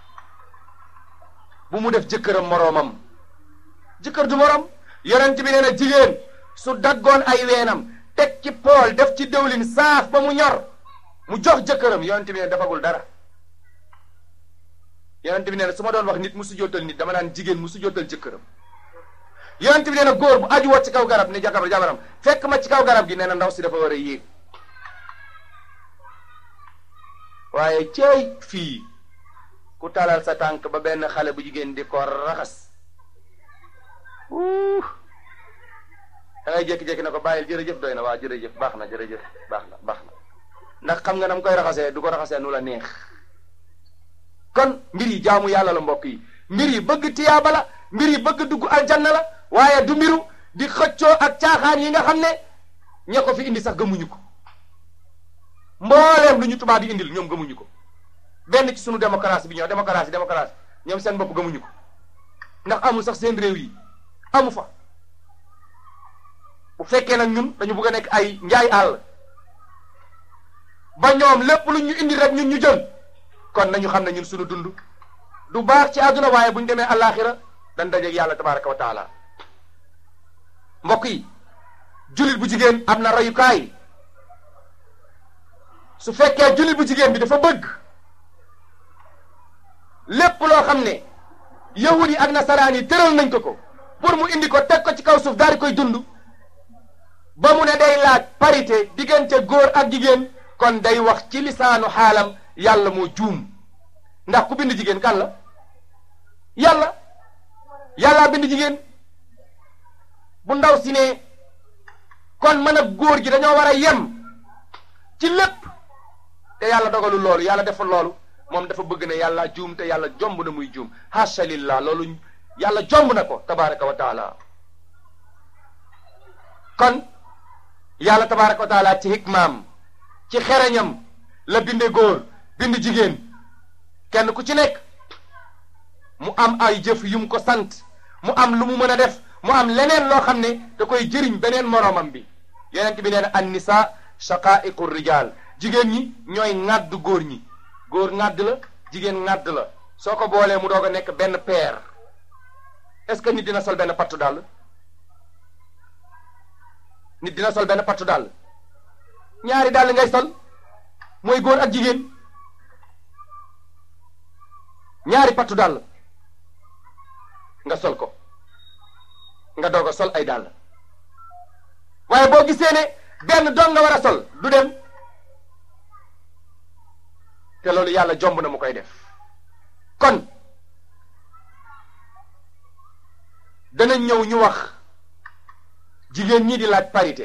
bu mu def jëkkëram moroomam jëkkër du moroom yonent bi nee na jigéen su daggoon ay weenam teg ci pool def ci dëwlin saaf ba mu ñor mu jox jëkkëram yonent bi nee na defagul dara yonent bi nee na su ma doon wax nit mu sujjóotal nit dama naan jigéen mu sujjóotal jëkkëram yonent bi nee na góor bu aju woo ci kaw garab ni jakabar jabaram fekk ma ci kaw garab gi nee na ndaw si dafa war a yéeg waaye ceey fii ku talal sa tànk ba benn xale bu jigéen di ko raxas uh da ngay jékki-jékki na ko bàyyil jërëjëf doy na waa jërëjëf baax na jërëjëf baax na baax na ndax xam nga nam koy raxasee du ko raxasee nu la neex kon mbir yi jaamu yàlla la mbokk yi mbir yi bëgg tiyaaba la mbir yi bëgg dugg aljanna la waaye du mbiru di xëccoo ak caaxaan yi nga xam ne ña ko fi indi sax gëmuñu ko mbooleem lu ñu tubaab yi indil ñoom gëmuñu ko benn ci sunu démocratie bi ñoo démocratie démocratie ñoom seen bopp gëmuñu ko ndax amul sax seen réew yi amu fa bu fekkee nag ñun dañu bëgg a nekk ay njaay àll ba ñoom lépp lu ñu indi rek ñun ñu jël kon nañu xam ne ñun sunu dund du baax ci àdduna waaye bu ñu demee àllaaxira dañ dajeeg yàlla tabaraka wa taala mbokk yi jullit bu jigéen am na royukaay su fekkee jullit bu jigéen bi dafa bëgg lépp loo xam ne yahud yi ak nasaraan yi tëral nañ ko ko pour mu indi ko teg ko ci kaw suuf daal di koy dund ba mu ne day laaj parité diggante góor ak jigéen kon day wax ci lisaanu xaalam yàlla moo juum ndax ku bind jigéen kan la yàlla yàllaa bind jigéen bu ndaw si ne kon mën a góor gi dañoo war a yem ci lépp te yàlla dogalul loolu yàlla deful loolu moom dafa bëgg ne yàlla juum te yàlla jomb na muy juum hasha lillah loolu yàlla jomb na ko tabaraka wa taala kon yàlla tabaraka wa taala ci hikmaam ci xereñam la binde góor bind jigéen kenn ku ci nekk mu am ay jëf yu mu ko sant mu am lu mu mën a def mu am leneen loo xam ne da koy jëriñ beneen moroomam bi yonent bi nee na an nisa shaqaiqu rijal jigéen ñi ñooy ŋàdd góor ñi góor ŋàdd la jigéen ŋàdd la soo ko boolee mu doog a nekk benn paire est-ce que nit dina sol benn pattu dàll nit dina sol benn pattu dàll ñaari dàll ngay sol mooy góor ak jigéen ñaari pattu dàll nga sol ko nga doog a sol ay dàll waaye boo gisee ne benn doon nga war a sol du dem te loolu yàlla jomb na mu koy def kon dana ñëw ñu wax jigéen ñi di laaj parité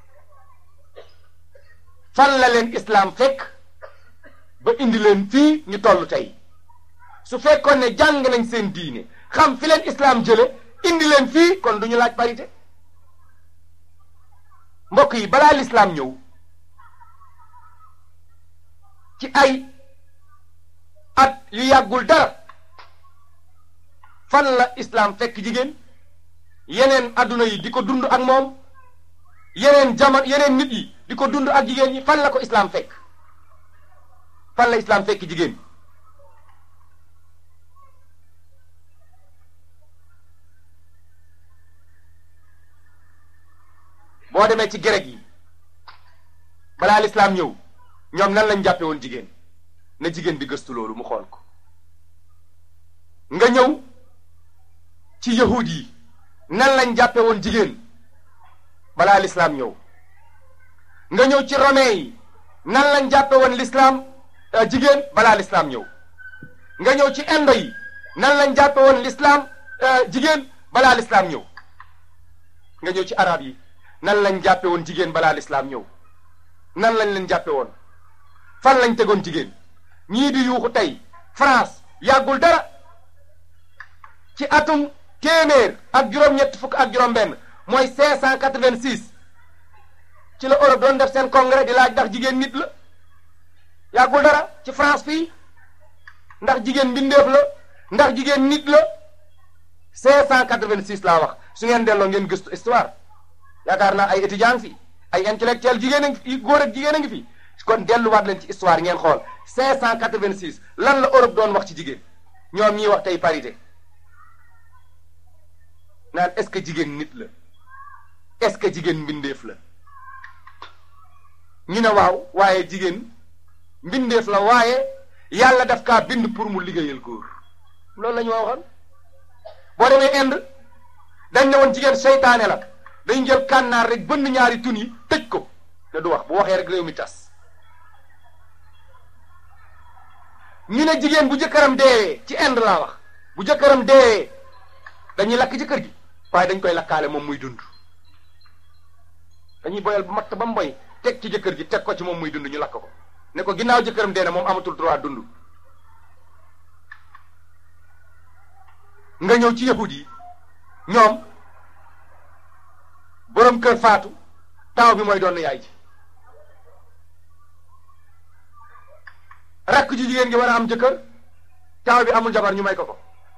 fan la leen islaam fekk ba indi leen fii ñu toll tey su fekkoon ne jàng nañ seen diine xam fi leen islaam jële indi leen fii kon du ñu laaj parité mbokk yi balaa lislaam ñëw ci ay at yu yàggul dara fan la islaam fekk jigéen yeneen adduna yi di ko dund ak moom yeneen jamono yeneen nit yi di ko dund ak jigéen ñi fan la ko islaam fekk fan la islaam fekk jigéen boo demee ci grec yi balaa lislaam ñëw ñoom nan lañ jàppe woon jigéen na jigéen bi gëstu loolu mu xool ko nga ñëw ci yahud yi nan lañ jàppe woon jigéen balaa lislaam ñëw nga ñëw ci romain yi nan lañ jàppe woon lislaam jigéen balaa lislaam ñëw nga ñëw ci indo yi nan lañ jàppe woon lislaam jigéen balaa lislaam ñëw nga ñëw ci arab yi nan lañ jàppe woon jigéen balaa lislaam ñëw nan lañ leen jàppe woon fan lañ tegoon jigéen ñii di yuuxu tey France yàggul dara ci atum téeméer ak juróom-ñett fukk ak juróom-benn mooy 586 ci la Europe doon def seen congrès di laaj ndax jigéen nit la yàggul dara ci France fii ndax jigéen mbindeef la ndax jigéen nit la 586 laa wax su ngeen delloo ngeen gëstu histoire yaakaar naa ay étudiants fi ay intellectuels jigéen a ngi fi góor ak jigéen a ngi fi kon delluwaat leen ci histoire ngeen xool 586 lan la Europe doon wax ci jigéen ñoom ñiy wax tey parité naan est-ce que jigéen nit la est-ce que jigéen mbindeef la ñu ne waaw waaye jigéen mbindeef la waaye yàlla daf kaa bind pour mu liggéeyal góor loolu la ñu waxoon boo demee Inde dañ ne woon jigéen seytaane la dañ jël kànnaar rek bënn ñaari tun yi tëj ko te du wax bu waxee rek réew mi tas ñu ne jigéen bu jëkkëram deewee ci Inde laa wax bu jëkkëram deewee dañuy lakk ci kër gi waaye dañ koy lakkaale moom muy dund dañuy boyal bu matt ba mu boy teg ci jëkkër ji teg ko ci moom muy dund ñu lakk ko ne ko ginnaaw jëkkëram dee na moom amatul droit dund nga ñëw ci yahud yi ñoom borom kër faatu taaw bi mooy doon yaay ji rakk ji jigéen gi war a am jëkkër taaw bi amul jabar ñu may ko ko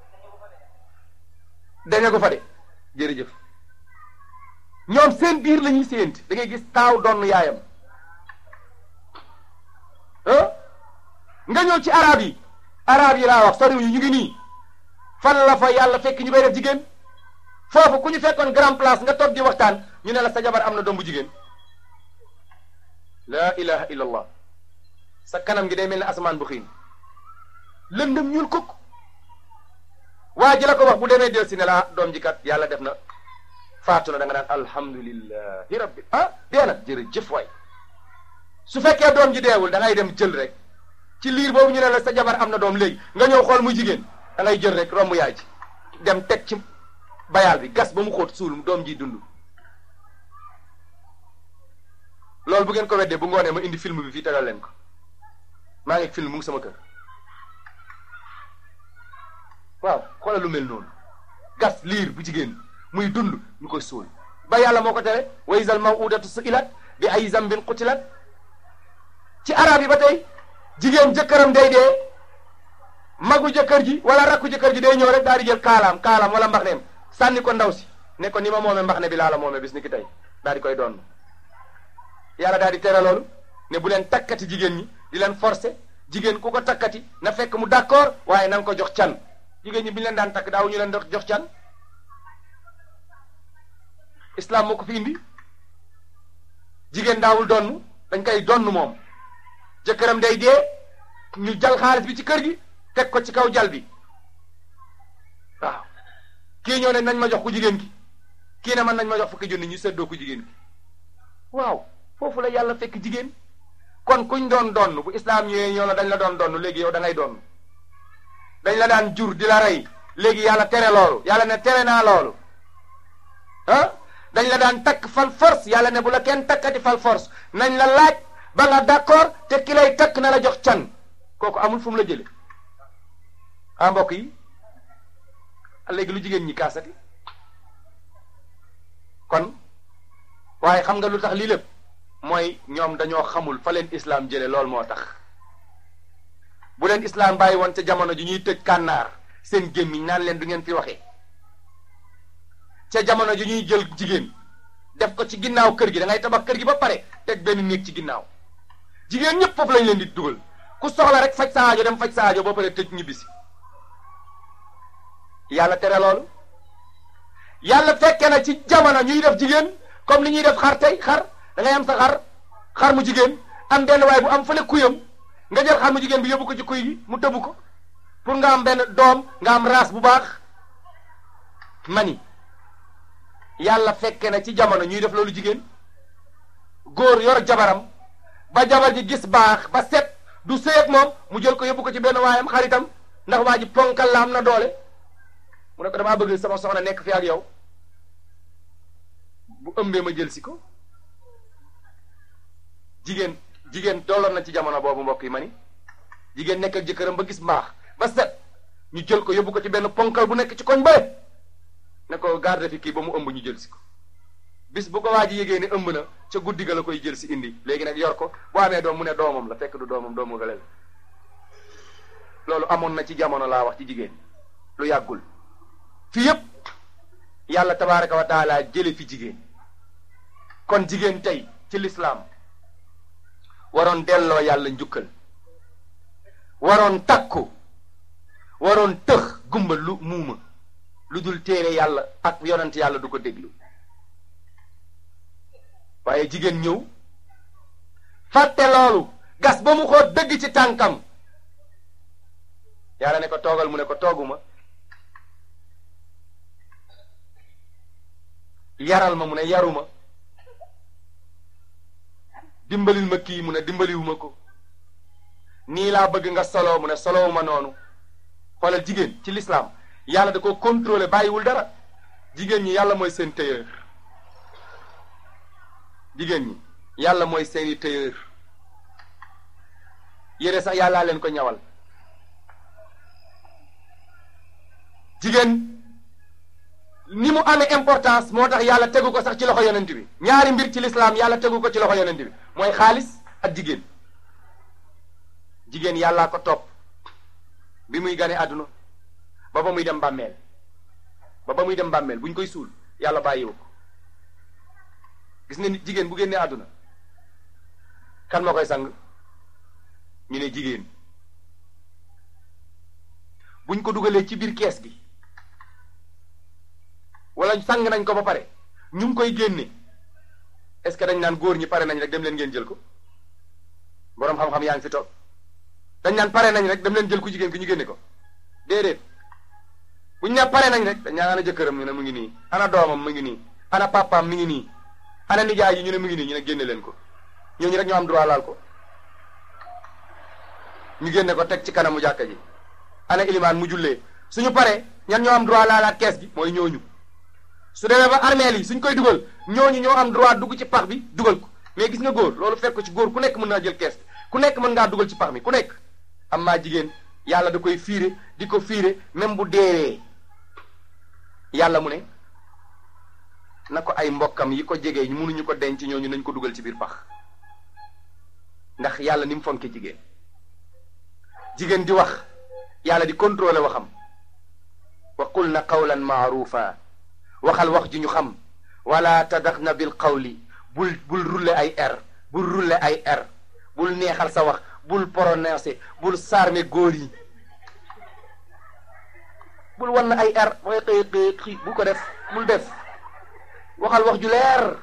daña ko fa de jërëjëf ñoom seen biir la ñuy séent da ngay gis taaw doon yaayam ah nga ñëw ci arab yi arab yi laa wax soriwuñu ñu ngi nii fan la fa yàlla fekk ñu koy def jigéen foofu ku ñu fekkoon grand place nga toog di waxtaan ñu ne la sa jabar am na doom bu jigéen laa ilaha illa allah sa kanam gi day mel ne asamaan bu xiin lëndëm ñuul kukk waa ji la ko wax bu demee del si ne la doom ji kat yàlla def na faatu na da nga naan alhamdulillahi rabbi ah dee na jërëjëf waay su fekkee doom ji deewul da ngay dem jël rek ci liir boobu ñu ne la sa jabar am na doom léegi nga ñëw xool muy jigéen da ngay jël rek romb yaay ji dem teg ci bayaal bi gas ba mu xóot suul doom ji dund loolu bu ngeen ko weddee bu ngoonee ma indi film bi fii tegal leen ko maa ngi film mu ngi sama kër waaw xoolal lu mel noonu gas liir bu jigéen muy dund ñu koy suul ba yàlla moo ko tere wa izal mawudatu su'ilat bi ay zambin qutilat ci arab yi ba tey jigéen jëkkëram day dee magu jëkkër ji wala rakku jëkkër ji day ñëw rek daal di jël kaalaam kaalaam wala mbaxneem sànni ko ndaw si ne ko ni ma moome mbaxne bi laa la moome bis ni ki tey daal di koy doon yàlla daal di tere loolu ne bu leen takkati jigéen ñi di leen forcer jigéen ku ko takkati na fekk mu d'accord waaye na nga ko jox can jigéen ñi bi ñu leen daan takk daaw ñu leen dox jox can islam moo ko fi indi jigéen daawul donn dañ koy donn moom jëkkëram day dee ñu jal xaalis bi ci kër gi teg ko ci kaw jal bi waaw kii ñëw ne nañ ma jox ku jigéen ki kii ne man nañ ma jox fukki junni ñu seddoo ku jigéen ki waaw foofu la yàlla fekk jigéen kon kuñ doon donn bu islam ñëwee ñoo la dañ la doon donn léegi yow da ngay donn dañ la daan jur di la rey léegi yàlla tere loolu yàlla ne tere naa loolu ah dañ la daan takk fal force yàlla ne bu la kenn takkati fal force nañ la laaj ba nga d'accord te ki lay takk na la jox can kooku amul fu mu la jële ah mbokk yi léegi lu jigéen ñi kaasati kon waaye xam nga lu tax lii lépp mooy ñoom dañoo xamul fa leen islam jële lool moo tax bu leen islam bàyyi woon ca jamono ji ñuy tëj kànnaar seen gémmiñ naan leen du ngeen fi waxee ca jamono ji ñuy jël jigéen def ko ci ginnaaw kër gi da ngay tabax kër gi ba pare teg benn néeg ci ginnaaw jigéen ñëpp foofu lañ leen di dugal ku soxla rek faj sa aajo dem faj sa aajo ba pare tëj ñibbisi yàlla tere loolu yàlla fekke na ci jamono ñuy def jigéen comme ni ñuy def xar tey xar da ngay am sa xar xar mu jigéen am benn waay bu am fële kuyam nga jël xar mu jigéen bi yóbbu ko ci kuy gi mu tëbu ko pour nga am benn doom nga am race bu baax mani yàlla fekke na ci jamono ñuy def loolu jigéen góor yor jabaram ba jabar ji gis baax ba set du sëy ak moom mu jël ko yóbbu ko ci benn waayam xaritam ndax waa ji ponkal la am na doole mu ne ko damaa bëgg sama soxna nekk fi ak yow bu ëmbee ma jël si ko jigéen jigéen tolloon na ci jamono boobu mbokk yi ma ni jigéen nekk ak jëkkëram ba gis mbaax ba set ñu jël ko yóbbu ko ci benn ponkal bu nekk ci koñ bële ne ko garde fi kii ba mu ëmb ñu jël si ko bis bu ko waa ji yégée ne ëmb na ca guddi ga la koy jël si indi léegi nag yor ko bu amee doom mu ne doomam la fekk du doomam doomu gële la loolu amoon na ci jamono laa wax ci jigéen lu yàggul fi yépp yàlla tabaraka wa taala jële fi jigéen kon jigéen tey ci lislaam waroon delloo yàlla njukkal waroon takku waroon tëx gumba lu muuma lu dul téere yàlla ak yonent yàlla du ko déglu waaye jigéen ñëw fàtte loolu gas ba mu xoot dëgg ci tànkam yàlla ne ko toogal mu ne ko tooguma yaral ma mu ne yaruma dimbalil ma kii mu ne dimbaliwuma ko nii laa bëgg nga solo mu ne solowuma noonu xoolal jigéen ci lislaam yàlla da ko contrôler bàyyiwul dara jigéen ñi yàlla mooy seen tailleur jigéen ñi yàlla mooy seeni tailleur yére sax yàllaa leen ko ñawal jigéen ni mu amee importance moo tax yàlla tegu ko sax ci loxo yonent bi ñaari mbir ci lislaam yàlla tegu ko ci loxo yonent bi mooy xaalis ak jigéen jigéen yàllaa ko topp bi muy gane àdduna ba ba muy dem bàmmeel ba ba muy dem bàmmeel bu ñu koy suul yàlla bàyyiwu ko gis nga nit jigéen bu génnee àdduna kan moo koy sang ñu ne jigéen buñ ko dugalee ci biir kees gi wala sang nañ ko ba pare ñu ngi koy génne est-ce que dañ naan góor ñi pare nañ rek dem leen ngeen jël ko boroom xam-xam yaa ngi fi toog dañ naan pare nañ rek dem leen jël ku jigéen ki ñu génne ko déedéet buñ ne pare nañ rek dañ naan ana jëkkëram ñu ne mu ngi nii ana doomam mu ngi nii ana papaam mi ngi nii ana nijaay yi ñu ne mu ngi nii ñu ne génne leen ko ñooñu rek ñoo am droit laal ko ñu génne ko teg ci kanamu jàkka ji ana ilimaan mu jullee suñu paree ñan ñoo am droit laalaat kees gi mooy ñooñu su demee ba armeel yi suñ koy dugal ñooñu ñoo am droit dugg ci pax bi dugal ko mais gis nga góor loolu fekk ko ci góor ku nekk mën naa jël kees ku nekk mën ngaa dugal ci pax mi ku nekk am maa jigéen yàlla da koy fiire di ko fiire même bu deewee yàlla mu ne na ko ay mbokkam yi ko jegee mënuñu ko denc ñooñu nañ ko dugal ci biir pax ndax yàlla ni mu fonke jigéen jigéen di wax yàlla di contrôler waxam wa qul na qawlan maarufa waxal wax ji ñu xam wala tadaxna bil qawli bul bul rulle ay r bul rulle ay r bul neexal sa wax bul prononcer bul sarme góor yi bul wan na ay r mooy xëy xëy xii bu ko def bul def waxal wax ju leer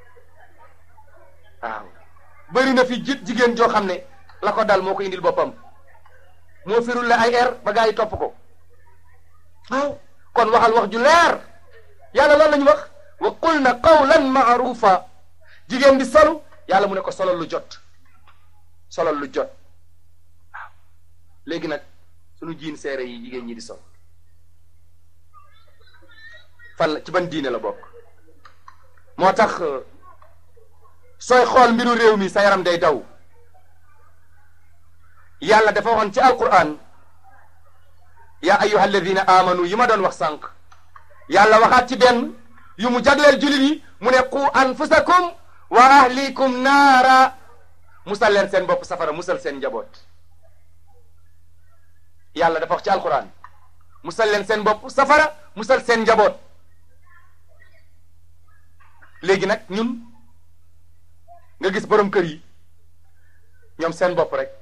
waaw bëri na fi jit jigéen joo xam ne la ko dal moo ko indil boppam moo fi rulle ay r ba gaa yi topp ko waaw kon waxal wax ju leer yàlla loolu la ñu wax wa qul na qawlan maarufa jigéen di solu yàlla mu ne ko solal lu jot solal lu jot waaw léegi nag sunu jiin seere yi jigéen ñi di sol fan la ci ban diine la bokk moo tax sooy xool mbiru réew mi sa yaram day daw yàlla dafa waxoon ci alquran yaa ayyuha alladina amanu yi ma doon wax sànq yàlla waxaat ci benn yu mu jagleel jullit yi mu ne qu anfusakum wa ahlikum naara musal leen seen bopp safara musal seen njaboot yàlla dafa wax ci alquran musal leen seen bopp safara musal seen njaboot léegi nag ñun nga gis borom kër yi ñoom seen bopp rek